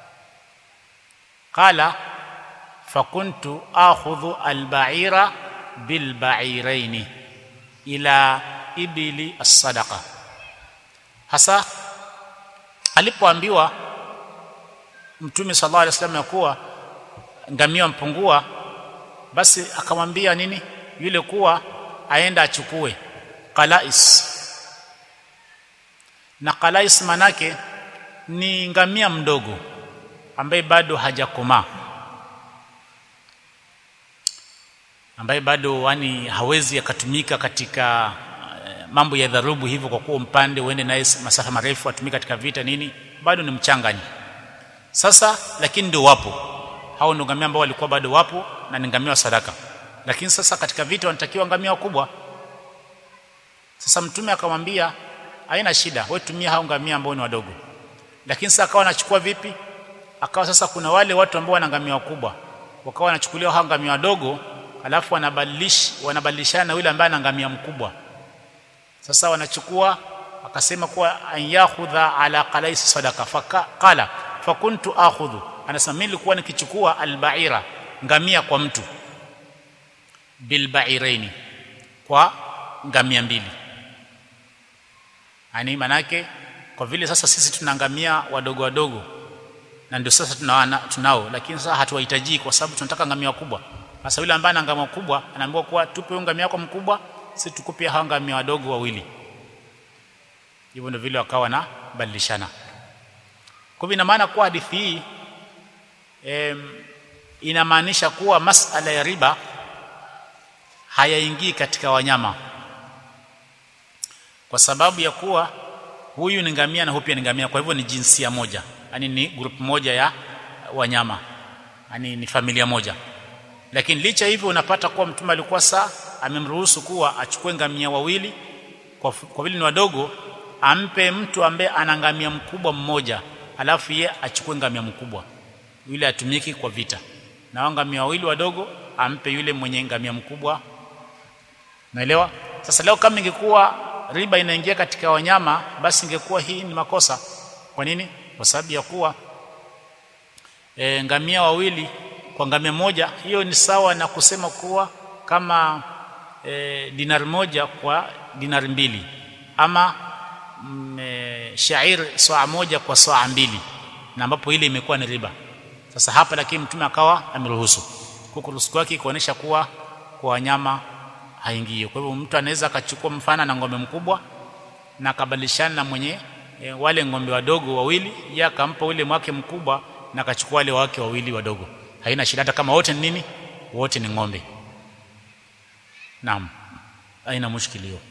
qala fakuntu akhudhu al-ba'ira bil ba'iraini ila ibili as-sadaqa hasa alipoambiwa mtume sallallahu alaihi wasallam ya kuwa ngamia mpungua basi akamwambia nini yule kuwa aenda achukue qalais na qalais manake ni ngamia mdogo ambaye bado hajakomaa ambaye bado yani hawezi akatumika katika uh, mambo ya dharubu hivyo kwa kuwa mpande uende naye masafa marefu atumike katika vita nini bado ni mchangani sasa lakini ndio wapo hao ndio ngamia ambao walikuwa bado wapo na ni ngamia wa sadaka lakini sasa katika vita wanatakiwa ngamia wakubwa sasa mtume akamwambia haina shida wewe tumia hao ngamia ambao ni wadogo lakini sasa akawa anachukua vipi akawa sasa kuna wale watu ambao wana ngamia wakubwa wakawa wanachukuliwa hao ngamia wadogo alafu wanabadilish wanabadilishana na yule ambaye ana ngamia mkubwa sasa wanachukua akasema kuwa ayakhudha ala qalais sadaka faqala fakuntu akhudhu anasema mimi nilikuwa nikichukua albaira ngamia kwa mtu bilbairaini kwa ngamia mbili yani manake kwa vile sasa sisi tuna ngamia wadogo wadogo na ndio sasa tunawana tunao lakini sasa hatuwahitaji kwa sababu tunataka ngamia wakubwa sasa yule ambaye ana ngamia kubwa anaambiwa kuwa tupe ngamia yako mkubwa sisi tukupe hao ngamia wadogo wawili hivyo ndio vile wakawa na badilishana kwa hivyo ina maana kuwa hadithi hii em, inamaanisha kuwa masala ya riba hayaingii katika wanyama kwa sababu ya kuwa huyu ni ngamia na huyu pia ni ngamia kwa hivyo ni jinsia moja yani ni group moja ya wanyama yani ni familia moja lakini licha hivyo unapata kuwa mtume alikuwa saa amemruhusu kuwa achukue ngamia wawili kwa, kwa vile ni wadogo ampe mtu ambaye ana ngamia mkubwa mmoja alafu ye achukue ngamia mkubwa yule atumiki kwa vita na ngamia wawili wadogo ampe yule mwenye ngamia mkubwa naelewa sasa leo kama ingekuwa riba inaingia katika wanyama basi ingekuwa hii ni makosa kwa nini kwa sababu ya kuwa e, ngamia wawili kwa ngamia moja hiyo ni sawa na kusema kuwa kama e, dinari moja kwa dinari mbili ama mm, e, shair saa moja kwa saa mbili na ambapo ile imekuwa ni riba sasa hapa lakini mtume akawa ameruhusu kukuruhusu kwake kuonesha kuwa kwa wanyama haingii kwa hivyo mtu anaweza akachukua mfano na ng'ombe mkubwa na akabadilishana na mwenye e, wale ng'ombe wadogo wawili yeye akampa ule mwake mkubwa na akachukua wale wake wawili wadogo haina shida hata kama wote ni nini wote ni ng'ombe naam haina mushkili hiyo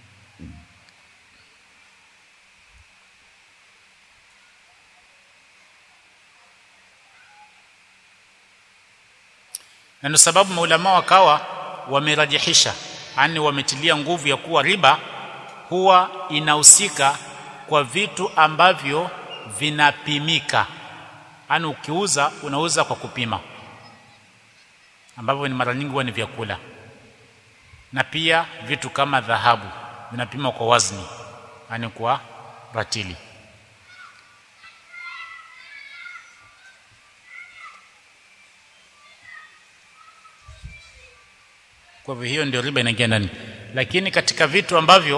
na ndio sababu maulama wakawa wamerajihisha yani wametilia nguvu ya kuwa riba huwa inahusika kwa vitu ambavyo vinapimika yani ukiuza unauza kwa kupima ambavyo ni mara nyingi huwa ni vyakula na pia vitu kama dhahabu vinapimwa kwa wazni yani kwa ratili kwa hivyo hiyo ndio riba inaingia ndani lakini katika vitu ambavyo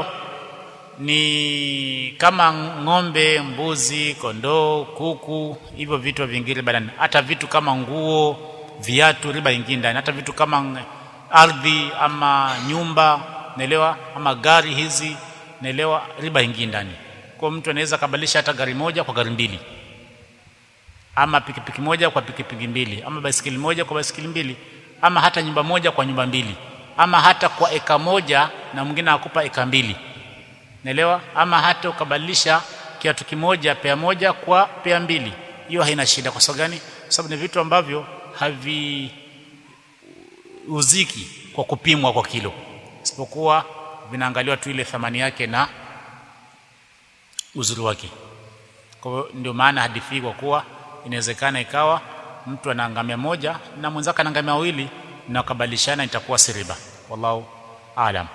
ni kama ng'ombe mbuzi kondoo kuku hivyo vitu vingi riba ndani hata vitu kama nguo viatu riba ingi ndani hata vitu kama ardhi ama nyumba naelewa ama gari hizi naelewa riba ingi ndani kwa mtu anaweza kabadilisha hata gari moja kwa gari mbili ama pikipiki moja kwa pikipiki mbili ama baisikeli moja kwa baisikeli mbili ama hata nyumba moja kwa nyumba mbili ama hata kwa eka moja na mwingine akupa eka mbili naelewa ama hata ukabadilisha kiatu kimoja pea moja kwa pea mbili hiyo haina shida kwa sababu gani kwa sababu ni vitu ambavyo haviuziki kwa kupimwa kwa kilo isipokuwa vinaangaliwa tu ile thamani yake na uzuri wake kwa hiyo ndio maana hadithi hii kwa kuwa inawezekana ikawa mtu ana ngamia moja na mwenzake ana ngamia wawili na wakabadilishana itakuwa si riba wallahu aalam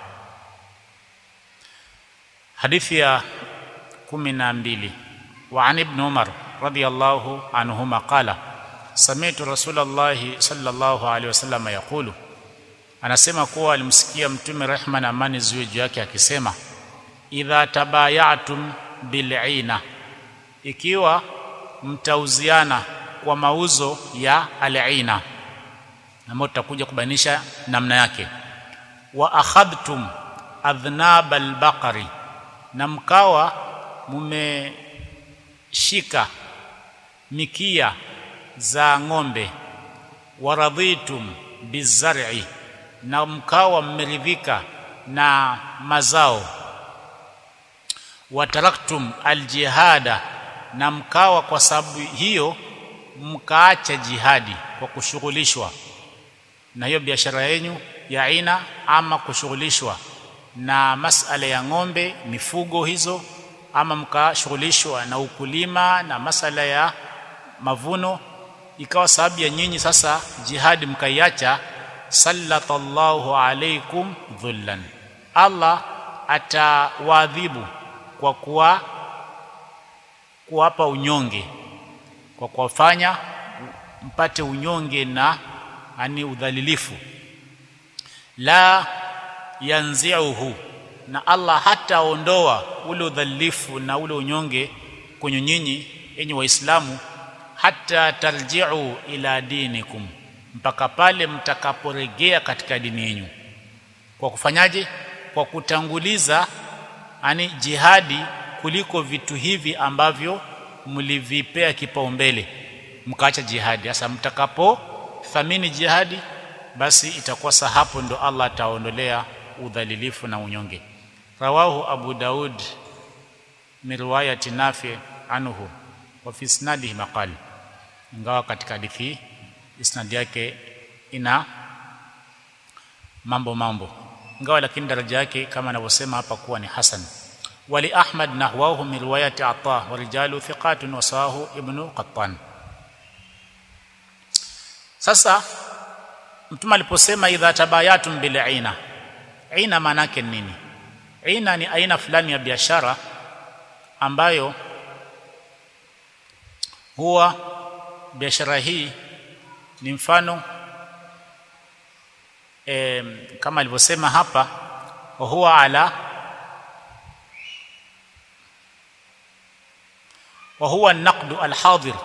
hadithi ya kumi na mbili وعن ابن عمر رضي الله عنهما قال سمعت رسول الله صلى الله عليه وسلم يقول anasema kuwa alimsikia mtume rehma na amani ziwe juu yake akisema idha tabayatum bil'ina ikiwa mtauziana kwa mauzo ya al'ina ambayo tutakuja kubainisha namna yake wa akhadhtum adhnab albaqari na mkawa shika mikia za ng'ombe waradhitum bizar'i na mkawa mmeridhika na mazao wataraktum aljihada na mkawa kwa sababu hiyo mkaacha jihadi kwa kushughulishwa na hiyo biashara yenu ya aina ama kushughulishwa na masala ya ng'ombe mifugo hizo ama mkashughulishwa na ukulima na masala ya mavuno ikawa sababu ya nyinyi sasa jihadi mkaiacha sallatallahu alaikum dhullan Allah atawaadhibu kwa kuwa kuwapa unyonge kwa kuwafanya mpate unyonge na ani udhalilifu la yanziuhu na Allah hataondoa ule udhalilifu na ule unyonge kwenye nyinyi enyi waislamu hata tarji'u ila dinikum mpaka pale mtakaporegea katika dini yenu kwa kufanyaje kwa kutanguliza ani jihadi kuliko vitu hivi ambavyo mlivipea kipaumbele mkaacha jihadi sasa mtakapo thamini jihadi basi itakuwa sa hapo ndo Allah ataondolea udhalilifu na unyonge rawahu abu daud min riwayati nafi anhu wa fi isnadihi maqal ingawa katika hadithi isnad yake ina mambo mambo ingawa lakini daraja yake kama anavyosema hapa kuwa ni hasan wali ahmad nahwahu min riwayati ata wa rijalu thiqatun wa sawahu ibnu qattan sasa mtume aliposema idha tabayatum bil aina aina maana yake nini aina ni aina fulani ya biashara ambayo huwa biashara hii ni mfano e, kama alivyosema hapa huwa ala وهو النقد الحاضر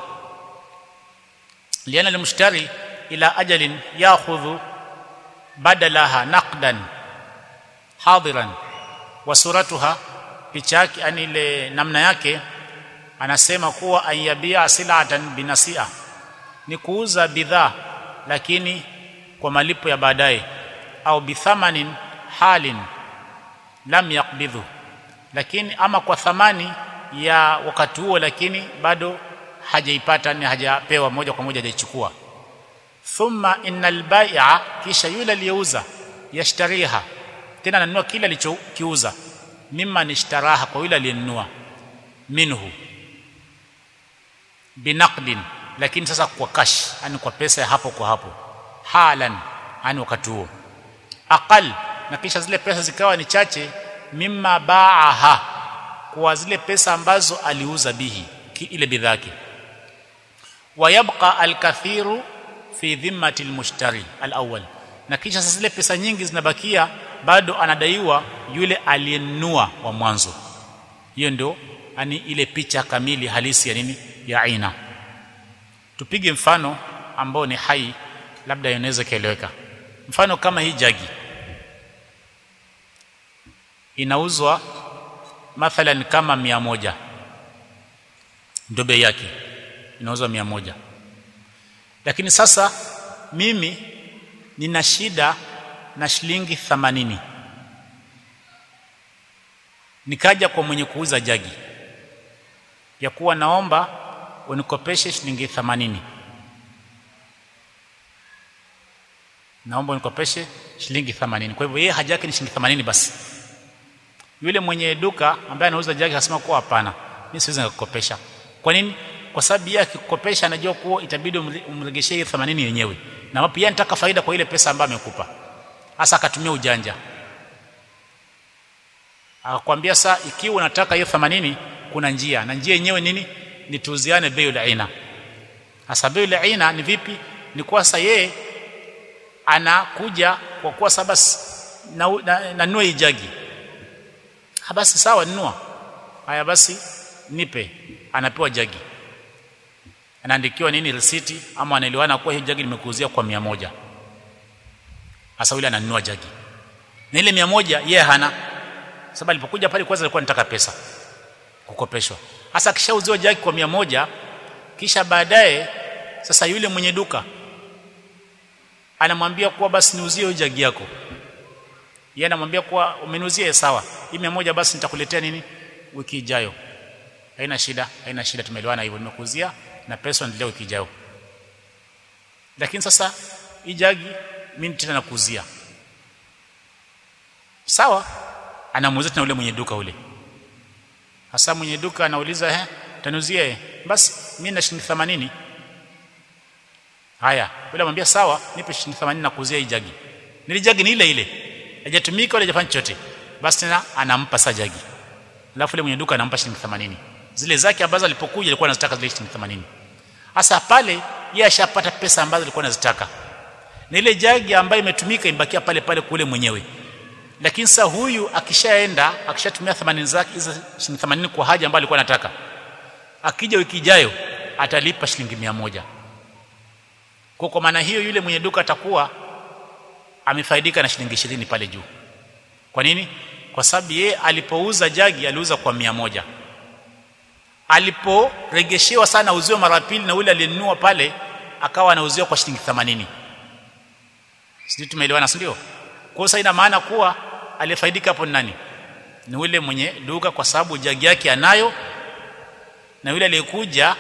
لأن المشتري إلى أجل يأخذ بدلها نقدا حاضرا وصورتها pichaki yani ile namna yake anasema kuwa ayabia silatan binasia ni kuuza bidhaa lakini kwa malipo ya baadaye au bithamanin halin lam yakbidhu lakini ama kwa thamani ya wakati huo lakini bado hajaipata ni hajapewa moja kwa moja hajaichukua thumma innal bai'a kisha yule aliyeuza yashtariha tena ananunua kile alichokiuza mimma nishtaraha kwa yule aliyenunua minhu binaqdin lakini sasa kwa cash yani kwa pesa ya hapo kwa hapo halan yani wakati huo aqal na kisha zile pesa zikawa ni chache mimma baaha kwa zile pesa ambazo aliuza bihi ile bidhaa yake wayabqa alkathiru fi dhimmati almushtari alawwal na kisha sasa zile pesa nyingi zinabakia bado anadaiwa yule aliyenunua wa mwanzo hiyo ndio ani ile picha kamili halisi ya nini ya aina tupige mfano ambao ni hai labda inaweza kaeleweka mfano kama hii jagi inauzwa mathalan kama mia moja ndio bei yake inauzwa mia moja lakini sasa mimi nina shida na shilingi themanini nikaja kwa mwenye kuuza jagi ya kuwa naomba unikopeshe shilingi themanini naomba unikopeshe shilingi themanini kwa hivyo yeye haja yake ni shilingi themanini basi yule mwenye duka ambaye anauza jagi akasema kuwa hapana mimi siwezi nikakukopesha kwa nini kwa sababu yeye akikukopesha anajua kuwa itabidi umregeshe hiyo 80 yenyewe na pia anataka faida kwa ile pesa ambayo amekupa hasa akatumia ujanja akakwambia saa ikiwa unataka hiyo 80 kuna njia na njia yenyewe nini ni tuuziane bei la aina hasa bei la aina ni vipi ni kwa sasa yeye anakuja kwa kuwa saba na, na, na nunua ijagi ha basi sawa nunua haya basi nipe anapewa jagi anaandikiwa nini risiti ama anaelewana kuwa hii jagi nimekuuzia kwa mia moja hasa yule ananunua jagi na ile mia moja yeye hana sababu alipokuja pale kwanza alikuwa anataka pesa kukopeshwa hasa akishauziwa jagi kwa mia moja kisha baadaye sasa yule mwenye duka anamwambia kuwa basi niuzie hiyo jagi yako yeye anamwambia kuwa umeniuzia sawa hii mia moja basi nitakuletea nini wiki ijayo haina shida haina shida tumeelewana hivyo nimekuuzia na pesa endelea wiki ijayo lakini sasa hii jagi mimi tena nakuuzia sawa anamuuzia tena ule mwenye duka ule hasa mwenye duka anauliza eh taniuzia eh basi mimi na shilingi 80 haya yule anamwambia sawa nipe shilingi 80 na kuuzia hii jagi nili jagi ni ile ile hajatumika wala hajafanya chochote basi tena anampa sa jagi alafu yule mwenye duka anampa shilingi 80 zile zake ambazo alipokuja alikuwa anazitaka zile shilingi 80 hasa pale yeye ashapata pesa ambazo alikuwa anazitaka na ile jagi ambayo imetumika imbakia pale pale kule mwenyewe lakini sasa huyu akishaenda akishatumia 80 zake hizo shilingi 80 kwa haja ambayo alikuwa anataka akija wiki ijayo atalipa shilingi 100 kwa kwa maana hiyo yule mwenye duka atakuwa amefaidika na shilingi 20 pale juu kwa nini kwa sababu yeye alipouza jagi aliuza kwa 100 aliporegeshewa sana uziwa mara pili na yule aliyenunua pale akawa anauziwa kwa shilingi 80 sisi tumeelewana ndio kwa hiyo ina maana kuwa aliyefaidika hapo ni nani ni yule mwenye duka kwa sababu jagi yake anayo na yule aliyekuja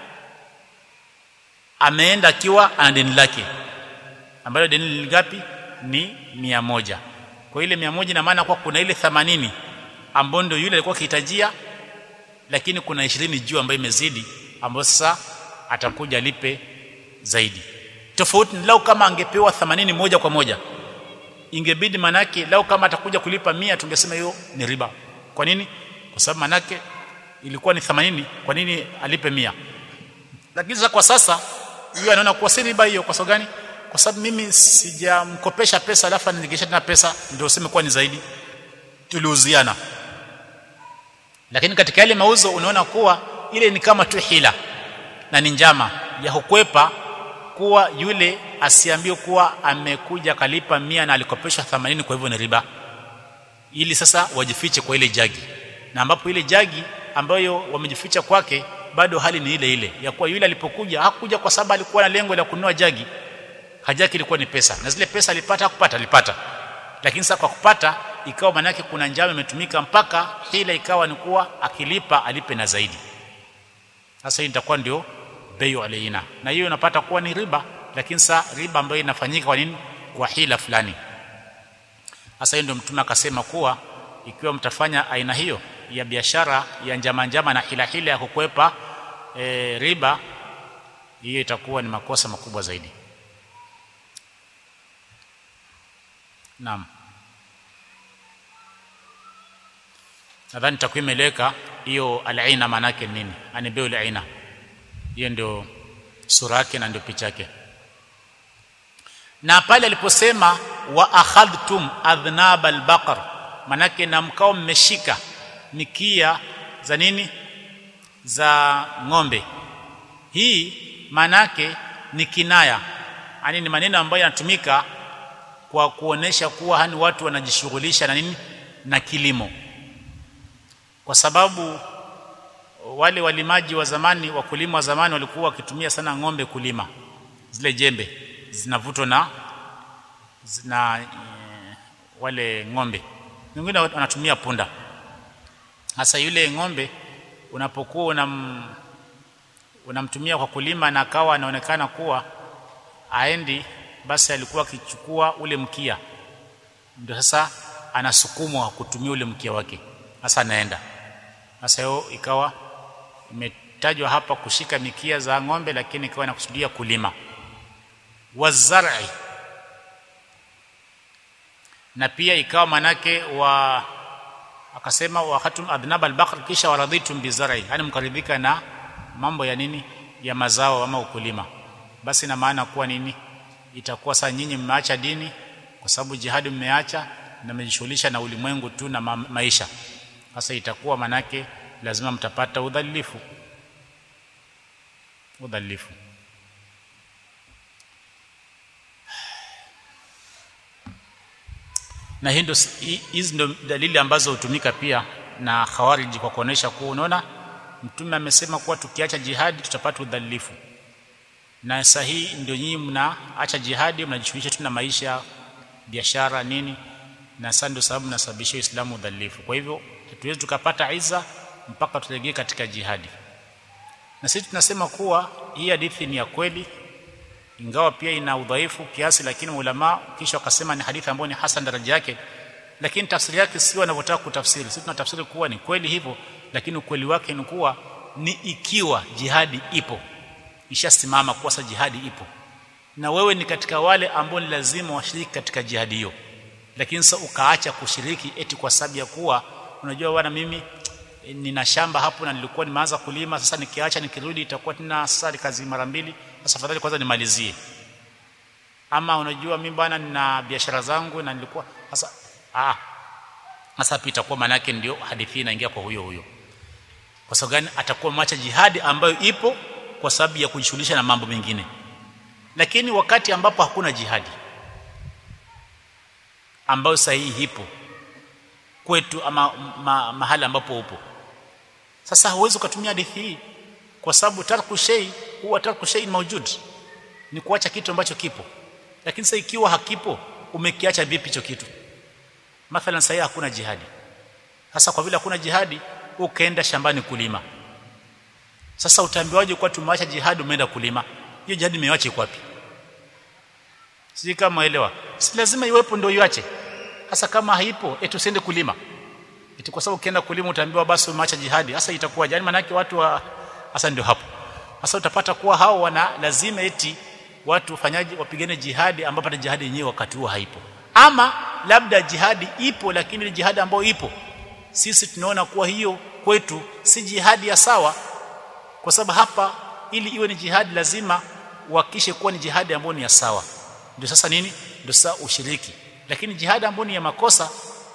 ameenda akiwa ana deni lake ambalo deni ni ngapi ni mia moja kwa ile mia moja ina maana kuwa kuna ile 80 ambayo ndio yule alikuwa akihitajia lakini kuna 20 juu ambayo imezidi ambayo sasa atakuja alipe zaidi tofauti ni lau kama angepewa 80 moja kwa moja ingebidi manake lau kama atakuja kulipa mia tungesema hiyo ni riba kwa nini kwa sababu manake ilikuwa ni 80 kwa nini alipe mia lakini sasa kwa sasa huyu anaona kuwa si riba hiyo kwa sababu gani kwa sababu mimi sijamkopesha pesa alafu aniregesha tena pesa ndio useme kuwa ni zaidi tuliuziana lakini katika yale mauzo unaona kuwa ile ni kama tu hila na ni njama ya kukwepa kuwa yule asiambiwe kuwa amekuja kalipa mia na alikopeshwa 80 kwa hivyo ni riba ili sasa wajifiche kwa ile jagi na ambapo ile jagi ambayo wamejificha kwake bado hali ni ile ile ya kuwa yule alipokuja hakuja kwa sababu alikuwa na lengo la kununua jagi haja yake ilikuwa ni pesa na zile pesa alipata hakupata alipata lakini sasa kwa kupata ikawa manake kuna njama imetumika mpaka hila ikawa ni kuwa akilipa alipe na zaidi sasa hii itakuwa ndio bayu alaina na hiyo unapata kuwa ni riba lakini sasa riba ambayo inafanyika kwa nini kwa hila fulani sasa hiyo ndio mtume akasema kuwa ikiwa mtafanya aina hiyo ya biashara ya njama njama na hila hila ya kukwepa e, riba hiyo itakuwa ni makosa makubwa zaidi Naam. Nadhani takwimu imeleka hiyo al-aina manake nini? Ani biu al-aina. Hiyo ndio sura yake na ndio picha yake. Na pale aliposema wa akhadhtum adhnab al-baqar manake na mkao mmeshika mikia za nini? Za ng'ombe. Hii manake ni kinaya. Ani ni maneno ambayo yanatumika kwa kuonesha kuwa hani watu wanajishughulisha na nini na kilimo kwa sababu wale walimaji wa zamani wakulima wa zamani walikuwa wakitumia sana ng'ombe kulima zile jembe zinavutwa na na e, wale ng'ombe wengine wanatumia punda hasa yule ng'ombe unapokuwa unam unamtumia kwa kulima na akawa anaonekana kuwa aendi basi alikuwa akichukua ule mkia ndio sasa anasukumwa kutumia ule mkia wake sasa anaenda sasa hiyo ikawa imetajwa hapa kushika mikia za ng'ombe lakini ikawa inakusudia kulima wazar'i na pia ikawa manake wa akasema wa khatum adnab albaqr kisha waradhitum bizar'i yani mkaridhika na mambo ya nini ya mazao ama ukulima basi na maana kuwa nini itakuwa saa nyinyi mmeacha dini kwa sababu jihadi mmeacha na mmejishughulisha na ulimwengu tu na ma maisha sasa itakuwa manake lazima mtapata udhalilifu udhalilifu na hii hizi ndio dalili ambazo hutumika pia na khawariji kwa kuonesha kuwa unaona mtume amesema kuwa tukiacha jihadi tutapata udhalifu na sahihi ndio nyinyi mnaacha jihadi mnajishughulisha tu na maisha biashara nini na sasa ndio sababu nasababisha Uislamu udhalifu kwa hivyo hatuwezi tukapata iza mpaka tulegee katika jihadi na sisi tunasema kuwa hii hadithi ni ya kweli ingawa pia ina udhaifu kiasi lakini ulama kisha wakasema ni hadithi ambayo ni hasan daraja yake lakini tafsiri yake sio wanavyotaka kutafsiri sisi tunatafsiri kuwa ni kweli hivyo lakini ukweli wake ni kuwa ni ikiwa jihadi ipo ishasimama kwa sasa jihadi ipo na wewe ni katika wale ambao ni lazima washiriki katika jihadi hiyo lakini sasa ukaacha kushiriki eti kwa sababu ya kuwa unajua bwana mimi e, nina shamba hapo na nilikuwa nimeanza kulima sasa nikiacha nikirudi itakuwa tena sasa kazi mara mbili sasa afadhali kwanza nimalizie ama unajua mimi bwana nina biashara zangu na nilikuwa sasa ah sasa pia itakuwa maana yake ndio hadithi inaingia kwa huyo huyo kwa sababu gani atakuwa macha jihadi ambayo ipo kwa sababu ya kujishughulisha na mambo mengine lakini wakati ambapo hakuna jihadi ambayo sahihi ipo kwetu ama ma, mahali ambapo upo sasa huwezi ukatumia hadithi hii kwa sababu tarku shay huwa tarku shay mawjud ni kuacha kitu ambacho kipo lakini sasa ikiwa hakipo umekiacha vipi hicho kitu mathalan sasa hakuna jihadi sasa kwa vile hakuna jihadi ukaenda shambani kulima sasa utaambiwaje kwa tumeacha jihadi umeenda kulima hiyo jihadi imewacha iko wapi sisi kama elewa si lazima iwepo ndio iache hasa kama haipo eti usiende kulima eti kwa sababu ukienda kulima utaambiwa basi umeacha jihadi hasa itakuwa yani maana yake watu wa hasa ndio hapo hasa utapata kuwa hao wana lazima eti watu wafanyaji wapigane jihadi ambapo hata jihadi yenyewe wakati huo haipo ama labda jihadi ipo lakini ile jihadi ambayo ipo sisi tunaona kuwa hiyo kwetu si jihadi ya sawa kwa sababu hapa ili iwe ni jihadi lazima uhakishe kuwa ni jihadi ambayo ni ya sawa ndio sasa nini ndio sasa ushiriki lakini jihadi ambayo ni ya makosa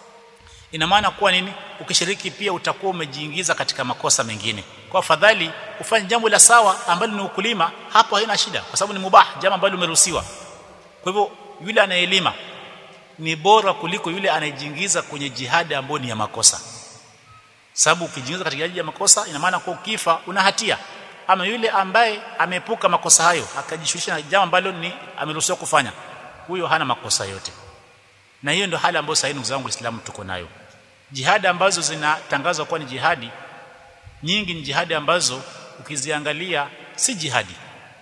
ina maana kuwa nini ukishiriki pia utakuwa umejiingiza katika makosa mengine kwa afadhali ufanye jambo la sawa ambalo ni ukulima hapo haina shida kwa sababu ni mubah jambo ambalo umeruhusiwa kwa hivyo yule anaelima ni bora kuliko yule anayejiingiza kwenye jihadi ambayo ni ya makosa sababu ukijiingiza katika jihadi ya makosa ina maana kwa ukifa una hatia ama yule ambaye ameepuka makosa hayo akajishughulisha na jambo ambalo ni ameruhusiwa kufanya huyo hana makosa yote na hiyo ndio hali ambayo sasa ndugu zangu Waislamu tuko nayo jihadi ambazo zinatangazwa kuwa ni jihadi nyingi ni jihadi ambazo ukiziangalia si jihadi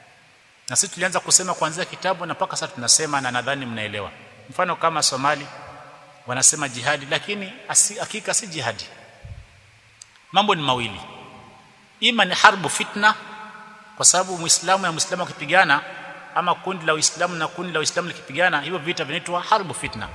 na sisi tulianza kusema kuanzia kitabu na mpaka sasa tunasema na nadhani mnaelewa mfano kama Somali wanasema jihadi lakini asi, hakika si jihadi mambo ni mawili ima ni harbu fitna kwa sababu muislamu na muislamu akipigana ama kundi la uislamu na kundi la uislamu likipigana hivyo vita vinaitwa harbu fitna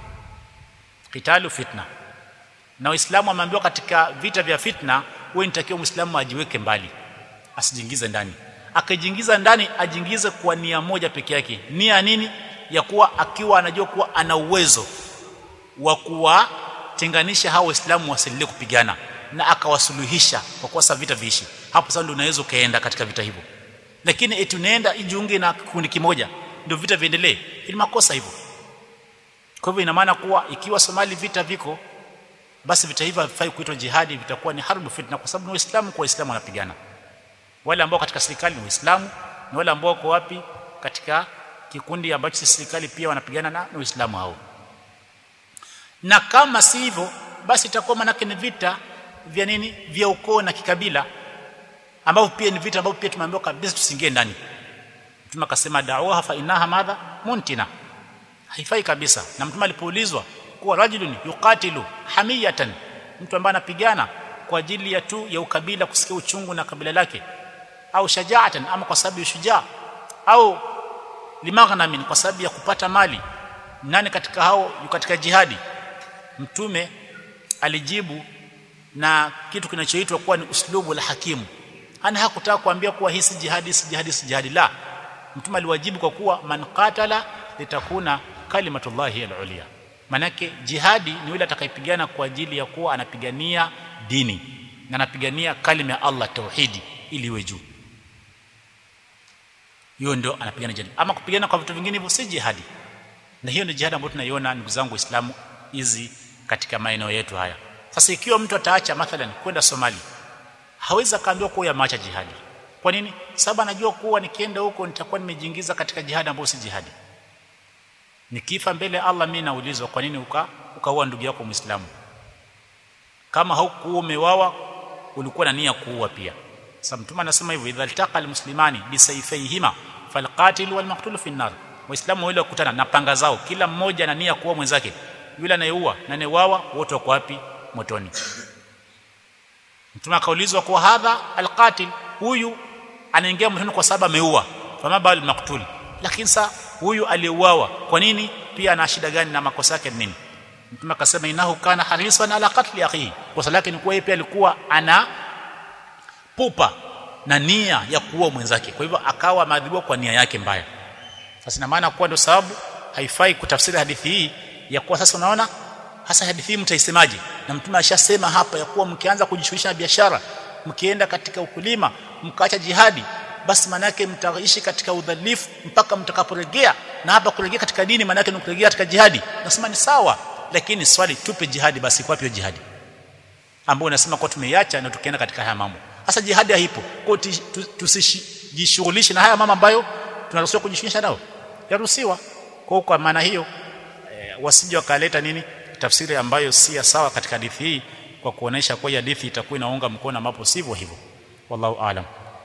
qitalu fitna na uislamu ameambiwa katika vita vya fitna wewe nitakiwa muislamu ajiweke mbali asijiingize ndani akajiingiza ndani ajiingize kwa nia moja peke yake nia nini ya kuwa akiwa anajua kuwa ana uwezo wa kuwatenganisha hao waislamu wasiendelee kupigana na akawasuluhisha kwa kosa vita viishi hapo sasa ndio unaweza kaenda katika vita hivyo lakini eti unaenda ijiunge na kikundi kimoja ndio vita viendelee ili makosa hivyo kwa hivyo ina maana kuwa ikiwa Somali vita viko basi vita hivyo havifai kuitwa jihadi vitakuwa ni harbu fitna kwa sababu ni waislamu kwa waislamu wanapigana wale ambao katika serikali ni waislamu na wale ambao wako wapi katika kikundi ambacho si serikali pia wanapigana na waislamu hao na kama si hivyo basi itakuwa manake ni vita vya nini vya ukoo na kikabila ambavyo pia ni vita ambavyo pia tumeambiwa kabisa tusiingie ndani mtume akasema da'waha fa inaha madha muntina haifai kabisa na mtume alipoulizwa kuwa rajulun yuqatilu hamiyatan mtu ambaye anapigana kwa ajili ya tu ya ukabila kusikia uchungu na kabila lake au shajaatan ama kwa sababu ya shujaa au limaghnamin kwa sababu ya kupata mali nani katika hao yuko katika jihadi mtume alijibu na kitu kinachoitwa kuwa ni uslubu la hakimu ana hakutaka kuambia kuwa hii si jihadi si jihadi si jihadi la mtume aliwajibu kwa kuwa man qatala litakuna kalimatullahi al-ulya manake jihadi ni yule atakayepigana kwa ajili ya kuwa anapigania dini na anapigania kalima ya Allah tauhidi ili iwe juu hiyo ndio anapigana jihadi ama kupigana kwa vitu vingine hivyo si jihadi na hiyo ni jihadi ambayo tunaiona ndugu zangu waislamu hizi katika maeneo yetu haya sasa ikiwa mtu ataacha mathalan kwenda Somali hawezi akaambiwa kuwa yameacha jihadi kwa nini sababu anajua kuwa nikienda huko nitakuwa nimejiingiza katika jihadi ambayo si jihadi nikifa mbele Allah mimi naulizwa kwa nini uka ukaua ndugu yako muislamu kama haukuwa umewawa ulikuwa na nia kuua pia sasa mtume anasema hivyo idha altaqa almuslimani bisayfayhima falqatil walmaqtul fi an-nar waislamu wale wakutana na panga zao kila mmoja na nia kuua mwenzake yule anayeua na anayewawa wote wako wapi motoni mtume akaulizwa kwa hadha alqatil huyu anaingia motoni kwa sababu ameua fama bal maqtul lakini sa huyu aliyeuawa kwa nini pia ana shida gani na makosa yake nini mtume akasema inahu kana harisan ala qatli akhihi kosa lake ni kuwa yeye pia alikuwa ana pupa na nia ya kuua mwenzake kwa hivyo akawa maadhibiwa kwa nia yake mbaya sasa ina maana kuwa ndio sababu haifai kutafsiri hadithi hii ya kuwa sasa unaona hasa hadithi hii mtaisemaje na mtume ashasema hapa ya kuwa mkianza kujishughulisha na biashara mkienda katika ukulima mkaacha jihadi basi maana yake mtaishi katika udhalifu mpaka mtakaporejea na hapa kurejea katika dini maana yake ni kurejea katika jihadi nasema ni sawa lakini swali tupe jihadi basi kwa hiyo jihadi ambao unasema kwa tumeiacha na tukienda katika haya mambo sasa jihadi haipo kwa tusijishughulishe na haya mambo ambayo tunaruhusiwa kujishughulisha nao yaruhusiwa kwa kwa maana hiyo e, wasije wakaleta nini tafsiri ambayo si ya sawa katika hadithi hii kwa kuonesha kwa hadithi itakuwa inaunga mkono ambapo sivyo hivyo wallahu aalam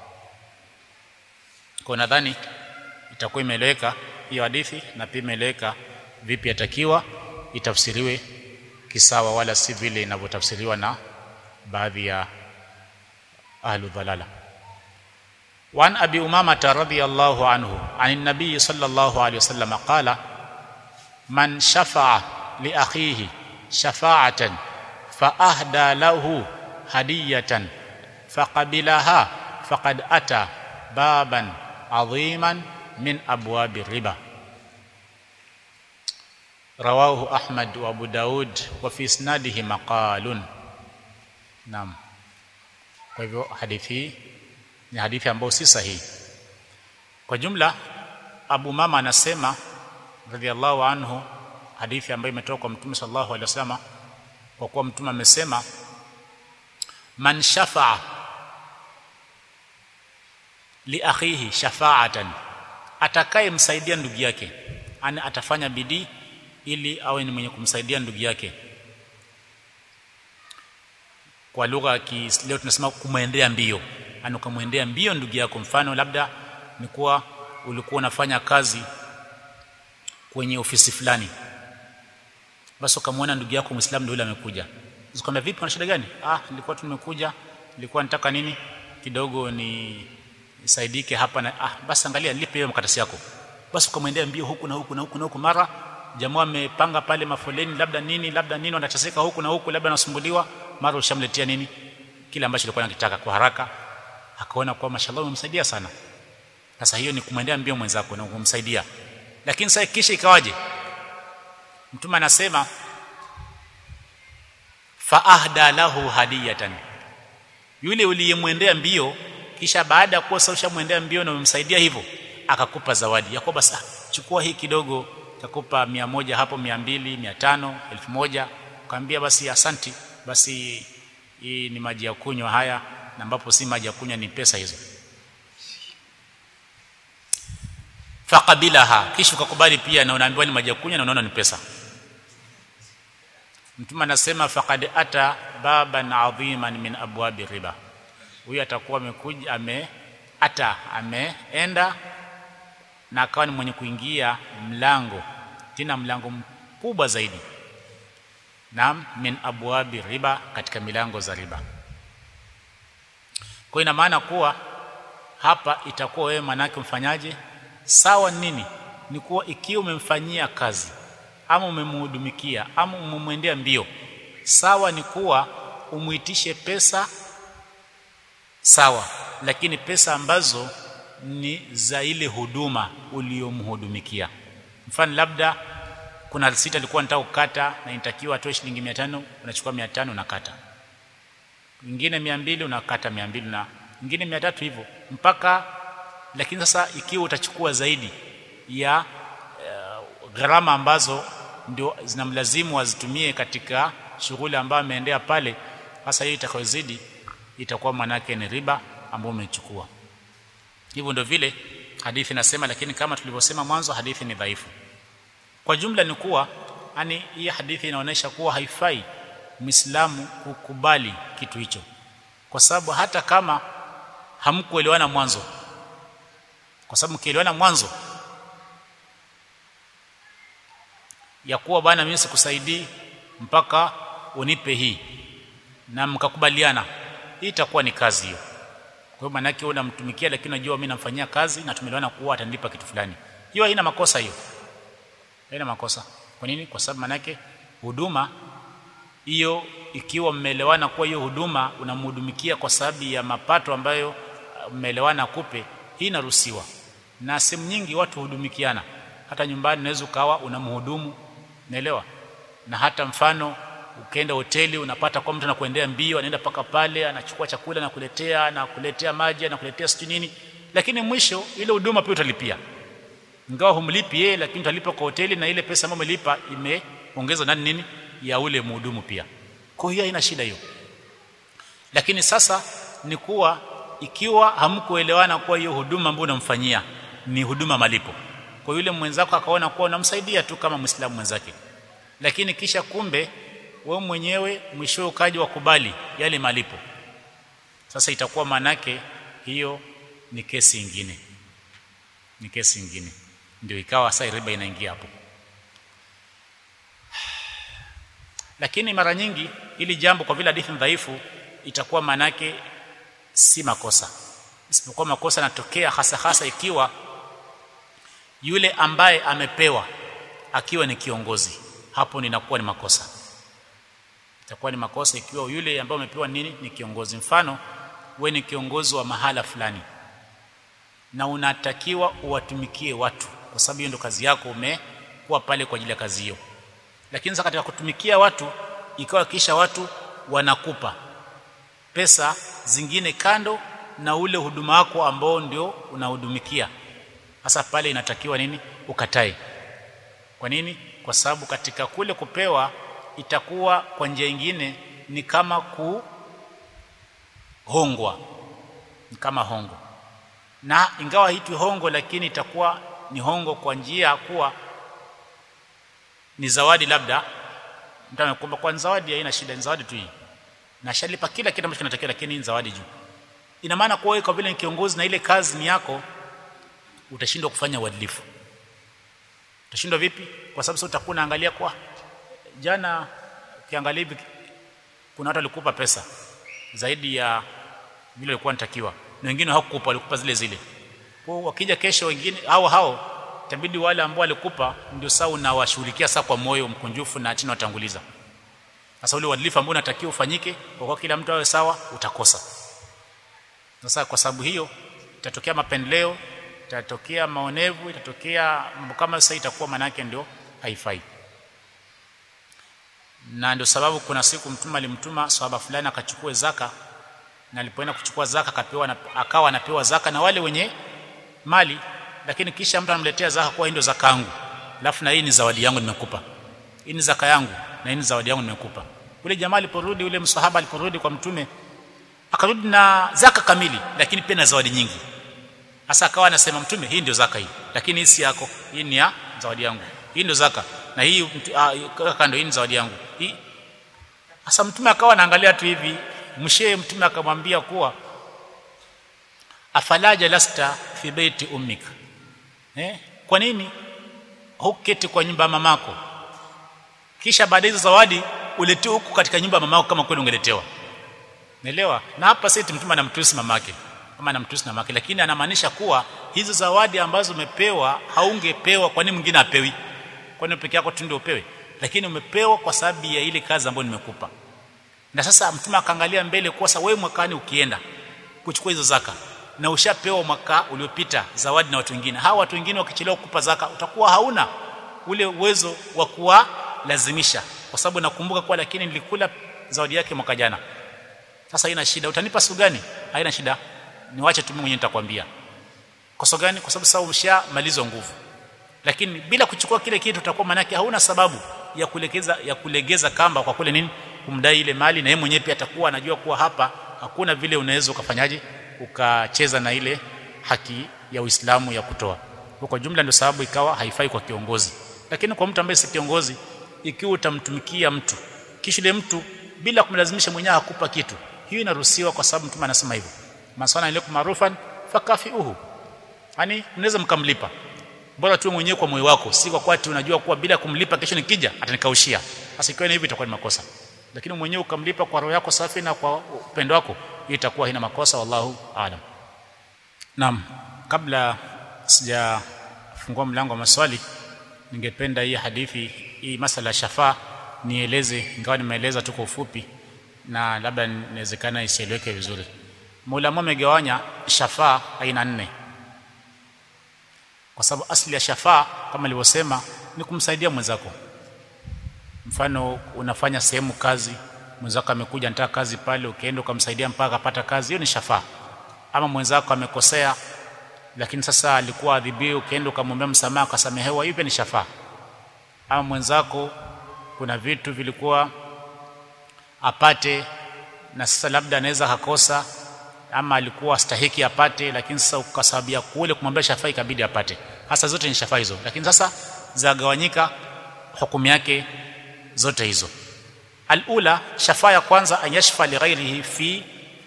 kwa nadhani itakuwa imeeleweka hiyo hadithi na pia imeeleweka vipi yatakiwa itafsiriwe kisawa wala si vile inavyotafsiriwa na baadhi ya ahlu dhalala وعن ابي امامه رضي الله عنه عن النبي صلى الله عليه وسلم قال من شفع لاخيه شفاعه فاهدى له هديه فقبلها فقد اتى بابا عظيما من ابواب الربا رواه احمد وابو داود وفي اسناده مقال نعم kwa hivyo hadithi hii ni hadithi ambayo si sahihi kwa jumla Abu Mama anasema radhiallahu anhu hadithi ambayo imetoka kwa Mtume sallallahu alaihi wasallam kwa kuwa Mtume amesema man shafa'a li akhihi shafa'atan atakaye msaidia ndugu yake ana atafanya bidii ili awe ni mwenye kumsaidia ndugu yake kwa lugha ya leo tunasema kumwendea mbio ana kumwendea mbio ndugu yako mfano labda ni kuwa ulikuwa unafanya kazi kwenye ofisi fulani basi ukamwona ndugu yako muislamu ndio yule amekuja usikwambia vipi una shida gani ah nilikuwa tumekuja nilikuwa nataka nini kidogo ni saidike hapa na ah basi angalia nilipe hiyo makaratasi yako basi ukamwendea mbio huku na huku na huku na huku mara jamaa amepanga pale mafoleni labda nini labda nini wanateseka huku na huku labda anasumbuliwa mara ushamletea nini kile ambacho alikuwa anakitaka kwa haraka akaona kwa mashallah umemsaidia sana sasa hiyo ni kumwendea mbio mwenzako na kumsaidia lakini sasa kisha ikawaje mtume anasema fa ahda lahu hadiyatan yule uliyemwendea mbio kisha baada ya kuwa sasa ushamwendea mbio na umemsaidia hivyo akakupa zawadi yakoba sasa chukua hii kidogo takupa mia moja hapo mia mbili mia tano elfu moja ukaambia basi asanti basi hii ni maji ya kunywa haya na ambapo si maji ya kunywa ni pesa hizo faqabilaha kisha ukakubali pia na unaambiwa ni maji ya kunywa na unaona ni pesa mtume anasema faqad ata baban adhiman min abwabi riba huyu atakuwa amekuja ame ata ameenda na akawa ni mwenye kuingia mlango tena mlango mkubwa zaidi na min abwabi riba katika milango za riba kwa ina maana kuwa hapa itakuwa wewe manake mfanyaje sawa nini ni kuwa ikiwa umemfanyia kazi ama umemhudumikia ama umemwendea mbio sawa ni kuwa umuitishe pesa sawa lakini pesa ambazo ni za ile huduma uliyomhudumikia mfano labda kuna risiti alikuwa anataka kukata na inatakiwa atoe shilingi 500 unachukua 500 unakata nyingine 200 unakata 200 na nyingine 300 hivyo mpaka lakini sasa ikiwa utachukua zaidi ya uh, gharama ambazo ndio zinamlazimu azitumie katika shughuli ambayo ameendea pale hasa hiyo itakayozidi itakuwa manake ni riba ambayo umechukua hivyo ndio vile hadithi inasema lakini kama tulivyosema mwanzo hadithi ni dhaifu kwa jumla ni kuwa yani hii hadithi inaonyesha kuwa haifai muislamu kukubali kitu hicho kwa sababu hata kama hamkuelewana mwanzo kwa sababu mkielewana mwanzo ya kuwa bana mimi sikusaidii mpaka unipe hii na mkakubaliana hii itakuwa ni kazi hiyo kwa hiyo maana yake unamtumikia lakini unajua mimi namfanyia kazi na tumeelewana kuwa atanipa kitu fulani hiyo haina makosa hiyo haina makosa kwa nini kwa sababu maana yake huduma hiyo ikiwa mmeelewana kuwa hiyo huduma unamhudumikia kwa sababu ya mapato ambayo mmeelewana kupe hii inaruhusiwa na sehemu nyingi watu hudumikiana hata nyumbani unaweza ukawa unamhudumu naelewa na hata mfano ukienda hoteli unapata kwa mtu anakuendea mbio anaenda paka pale anachukua chakula na kuletea na kuletea maji na kuletea sijui nini lakini mwisho ile huduma pia utalipia ingawa humlipi yeye lakini utalipa kwa hoteli na ile pesa ambayo umelipa imeongezwa nani nini ya ule mhudumu pia kwa hiyo haina shida hiyo lakini sasa ni kuwa ikiwa hamkuelewana kuwa hiyo huduma ambayo unamfanyia ni huduma malipo kwa yule mwenzako akaona kuwa unamsaidia tu kama muislamu mwenzake lakini kisha kumbe wewe mwenyewe mwisho ukaji wakubali yale malipo sasa itakuwa manake hiyo ni kesi nyingine ni kesi nyingine ndio ikawa sasa riba inaingia hapo lakini mara nyingi ili jambo kwa vile hadithi dhaifu itakuwa manake si makosa isipokuwa makosa yanatokea hasa hasa ikiwa yule ambaye amepewa akiwa ni kiongozi hapo ninakuwa ni makosa itakuwa ni makosa ikiwa yule ambaye amepewa nini ni kiongozi mfano we ni kiongozi wa mahala fulani na unatakiwa uwatumikie watu kwa sababu hiyo ndio kazi yako umekuwa pale kwa ajili ya kazi hiyo lakini sasa katika kutumikia watu ikawa kisha watu wanakupa pesa zingine kando na ule huduma wako ambao ndio unahudumikia sasa pale inatakiwa nini ukatae kwa nini kwa sababu katika kule kupewa itakuwa kwa njia nyingine ni kama kuhongwa ni kama hongo na ingawa haitwi hongo lakini itakuwa ni hongo kwa njia ya kuwa ni zawadi labda mtu amekuomba kwa zawadi haina shida ni zawadi tu hii na shalipa kila kitu ambacho kinatakiwa lakini ni zawadi juu ina maana kwa wewe kwa vile ni kiongozi na ile kazi ni yako utashindwa kufanya uadilifu utashindwa vipi kwa sababu sasa utakuwa unaangalia kwa jana ukiangalia hivi kuna watu walikupa pesa zaidi ya vile walikuwa natakiwa na wengine hawakukupa walikupa zile zile kwa wakija kesho wengine hao hao itabidi wale ambao walikupa ndio sasa unawashughulikia sasa kwa moyo mkunjufu na chini watanguliza sasa ule uadilifu ambao unatakiwa ufanyike kwa kwa kila mtu awe sawa utakosa sasa kwa sababu hiyo itatokea mapendeleo itatokea maonevu itatokea mambo kama sasa itakuwa manake ndio haifai na ndio sababu kuna siku mtume alimtuma sahaba fulani akachukue zaka na alipoenda kuchukua zaka akapewa na, akawa anapewa zaka na wale wenye mali lakini kisha mtu anamletea zaka kwa ndio zaka yangu alafu na hii ni zawadi yangu nimekupa hii ni zaka yangu na hii ni zawadi yangu nimekupa ule jamaa aliporudi ule msahaba aliporudi kwa mtume akarudi na zaka kamili lakini pia na zawadi nyingi hasa akawa anasema mtume hii ndio zaka hii lakini hii si yako hii ni ya zawadi yangu hii ndio zaka na hii kaka ndio hii ni zawadi yangu hii hasa mtume akawa anaangalia tu hivi mshee mtume akamwambia kuwa afalaja lasta fi baiti ummika eh kwa nini huketi kwa nyumba ya mamako kisha baada hizo zawadi uletee huku katika nyumba ya mamako kama kweli ungeletewa naelewa na hapa sisi mtume anamtusi mamake kama anamtusi na mamake lakini anamaanisha kuwa hizo zawadi ambazo umepewa haungepewa kwa nini mwingine apewi kwa nini peke yako tu ndio upewe lakini umepewa kwa sababu ya ile kazi ambayo nimekupa na sasa mtume akaangalia mbele kwa sababu wewe mwakani ukienda kuchukua hizo zaka na ushapewa mwaka uliopita zawadi na watu wengine hawa watu wengine wakichelewa kukupa zaka utakuwa hauna ule uwezo wa kuwalazimisha kwa sababu nakumbuka kwa lakini nilikula zawadi yake mwaka jana sasa haina shida utanipa siku gani haina shida niwache tu mimi mwenyewe nitakwambia kwa sababu gani kwa sababu sasa umeshamalizwa nguvu lakini bila kuchukua kile kitu utakuwa manake hauna sababu ya kulegeza ya kulegeza kamba kwa kule nini kumdai ile mali na yeye mwenyewe pia atakuwa anajua kuwa hapa hakuna vile unaweza ukafanyaje ukacheza na ile haki ya Uislamu ya kutoa kwa jumla ndio sababu ikawa haifai kwa kiongozi lakini kwa mtu ambaye si kiongozi ikiwa utamtumikia mtu kisha ile mtu bila kumlazimisha mwenyewe akupa kitu hiyo inaruhusiwa kwa sababu mtume anasema hivyo masana ilaikum marufan fakafiuhu yani mnaweza mkamlipa bora tu mwenyewe kwa moyo wako si kwa kwati unajua kuwa bila kumlipa kesho nikija atanikaushia sasa ikiwa hivi itakuwa ni makosa lakini mwenyewe ukamlipa kwa roho yako safi na kwa upendo wako hiyo itakuwa haina makosa wallahu aalam naam kabla sijafungua mlango wa maswali ningependa hii hadithi hii masala ya shafaa nieleze ingawa nimeeleza tu kwa ufupi na labda inawezekana isieleweke vizuri Maulama amegawanya shafaa aina nne kwa sababu asili ya shafaa kama nilivyosema ni kumsaidia mwenzako mfano unafanya sehemu kazi mwenzako amekuja anataka kazi pale ukienda ukamsaidia mpaka apata kazi hiyo ni shafaa ama mwenzako amekosea lakini sasa alikuwa adhibiwa ukienda ukamwomba msamaha akasamehewa hiyo ni shafaa ama mwenzako kuna vitu vilikuwa apate na sasa labda anaweza akakosa ama alikuwa stahiki apate lakini sasa ukasababia kule kumwambia shafaa ikabidi apate hasa zote ni shafaa hizo lakini sasa zagawanyika hukumu yake zote hizo alula shafaa ya kwanza anyashfa lighairihi fi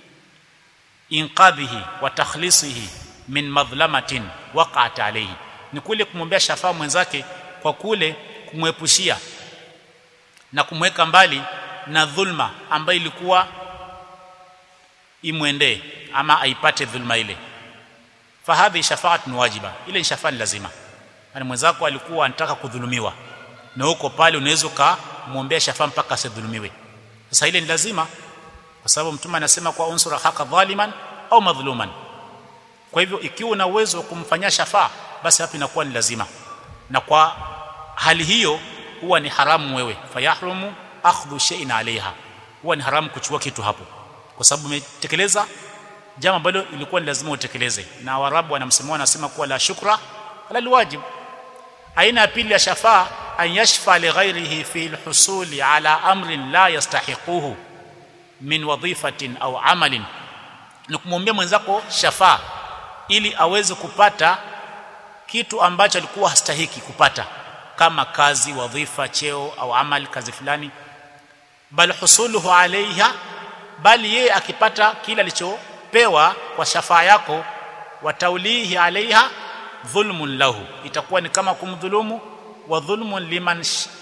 inqadhihi wa takhlisihi min madhlamatin waqa'at alayhi ni kule kumwombea shafaa mwenzake kwa kule kumwepushia na kumweka mbali na dhulma ambayo ilikuwa imwendee ama aipate dhulma ile fahadhi shafaatun wajiba ile shafaa ni lazima yani mwenzako alikuwa anataka kudhulumiwa na huko pale unaweza kumwombea shafaa mpaka asidhulumiwe sasa ile ni lazima kwa sababu mtume anasema kwa unsura haka dhaliman au madhluman kwa hivyo ikiwa una uwezo wa kumfanyia shafaa basi hapo inakuwa ni lazima na kwa hali hiyo huwa ni haramu wewe fayahrumu akhdhu shay'in alaiha huwa ni haramu kuchukua kitu hapo kwa sababu umetekeleza jambo ambalo ilikuwa ni lazima utekeleze na warabu wanamsema wanasema kuwa la shukra ala alwajib aina ya pili ya shafaa an yashfa li ghairihi fi alhusuli ala amrin la yastahiquhu min wadhifatin au amalin ni kumwombea mwenzako shafaa ili aweze kupata kitu ambacho alikuwa hastahiki kupata kama kazi wadhifa cheo au amal kazi fulani bal husuluhu alaiha bali yeye akipata kile alichopewa kwa shafaa yako wataulihi alaiha dhulmun lahu itakuwa ni kama kumdhulumu wa dhulmun liman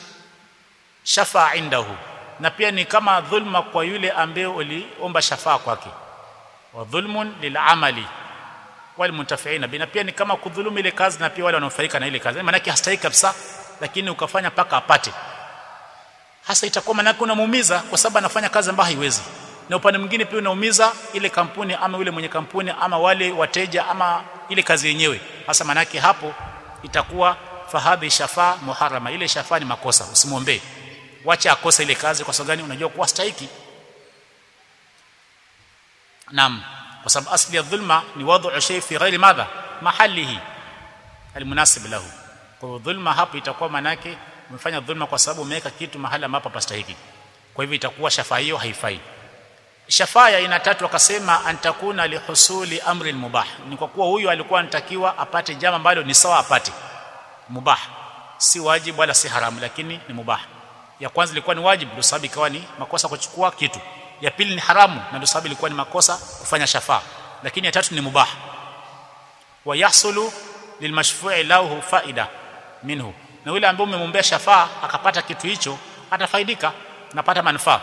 shafa indahu na pia ni kama dhulma kwa yule ambaye uliomba shafaa kwake wa dhulmun lilamali wal muntafiina bina pia ni kama kudhulumu ile kazi na pia wale wanaofaika na ile kazi maana yake hastahiki kabisa lakini ukafanya paka apate hasa itakuwa maana unamuumiza kwa sababu anafanya kazi ambayo haiwezi na upande mwingine pia unaumiza ile kampuni ama yule mwenye kampuni ama wale wateja ama ile kazi yenyewe hasa maana yake hapo itakuwa fahadhi shafaa muharama ile shafaa ni makosa usimwombee wacha akose ile kazi kwa sababu gani unajua kuwa stahiki naam kwa sababu asli ya dhulma ni wadhu shay fi ghairi madha mahalihi almunasib lahu kwa hivyo dhulma hapo itakuwa manake umefanya dhulma kwa sababu umeweka kitu mahali ambapo pastahiki kwa hivyo itakuwa shafaa hiyo haifai shafaa ya aina tatu akasema antakuna lihusuli amri mubah ni kwa kuwa huyu alikuwa anatakiwa apate jambo ambalo ni sawa apate mubah si wajibu wala si haramu lakini ni mubah ya kwanza ilikuwa ni wajibu ndio sababu ikawa ni makosa kuchukua kitu ya pili ni haramu na ndio sababu ilikuwa ni makosa kufanya shafaa lakini ya tatu ni mubah wa yahsulu lilmashfu'i lahu faida minhu na yule ambaye umemwombea shafaa akapata kitu hicho atafaidika napata manufaa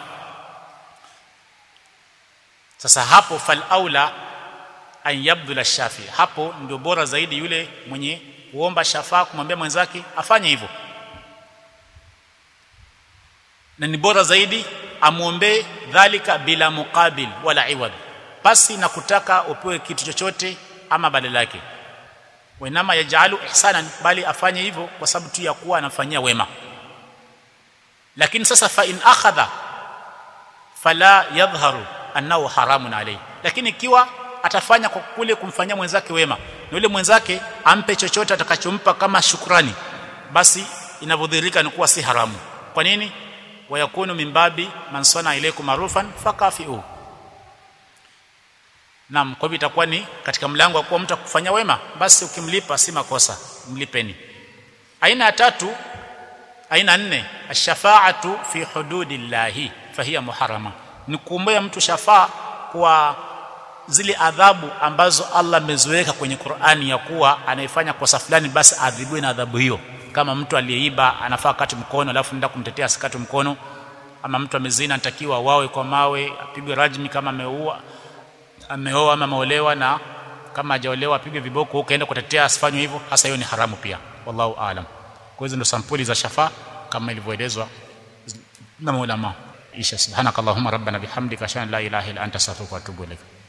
sasa hapo fal aula an yabdula shafi hapo ndio bora zaidi yule mwenye kuomba shafaa kumwambia mwenzake afanye hivyo na ni bora zaidi amwombee dhalika bila muqabil wala iwad basi na kutaka upewe kitu chochote ama badala yake wenama yajalu ihsanan bali afanye hivyo kwa sababu tu ya kuwa anafanyia wema lakini sasa fa in akhadha fala yadhharu annahu haramun alayhi lakini ikiwa atafanya kwa kule kumfanyia mwenzake wema na yule mwenzake ampe chochote atakachompa kama shukrani basi inavyodhihirika ni kuwa si haramu kwa nini wayakunu min babi man sana ilaykum marufan fakafiu naam kwa hivyo itakuwa ni katika mlango wa kuwa mtu akufanya wema basi ukimlipa si makosa mlipeni aina ya tatu aina nne ash-shafa'atu fi hududillahi fahiya muharrama ni kuombea mtu shafaa kwa zile adhabu ambazo Allah ameziweka kwenye Qur'ani ya kuwa anayefanya kosa fulani basi adhibiwe na adhabu hiyo kama mtu aliyeiba anafaa kati mkono alafu nenda kumtetea asikate mkono ama mtu amezina anatakiwa wawe kwa mawe apigwe rajmi kama ameua ameoa ama ameolewa na kama hajaolewa apigwe viboko huko kaenda kutetea asifanywe hivyo hasa hiyo ni haramu pia wallahu aalam kwa hizo ndo sampuli za shafa kama ilivyoelezwa na maulama isha subhanakallahumma rabbana bihamdika ashhadu an la ilaha illa anta astaghfiruka wa atubu ilaik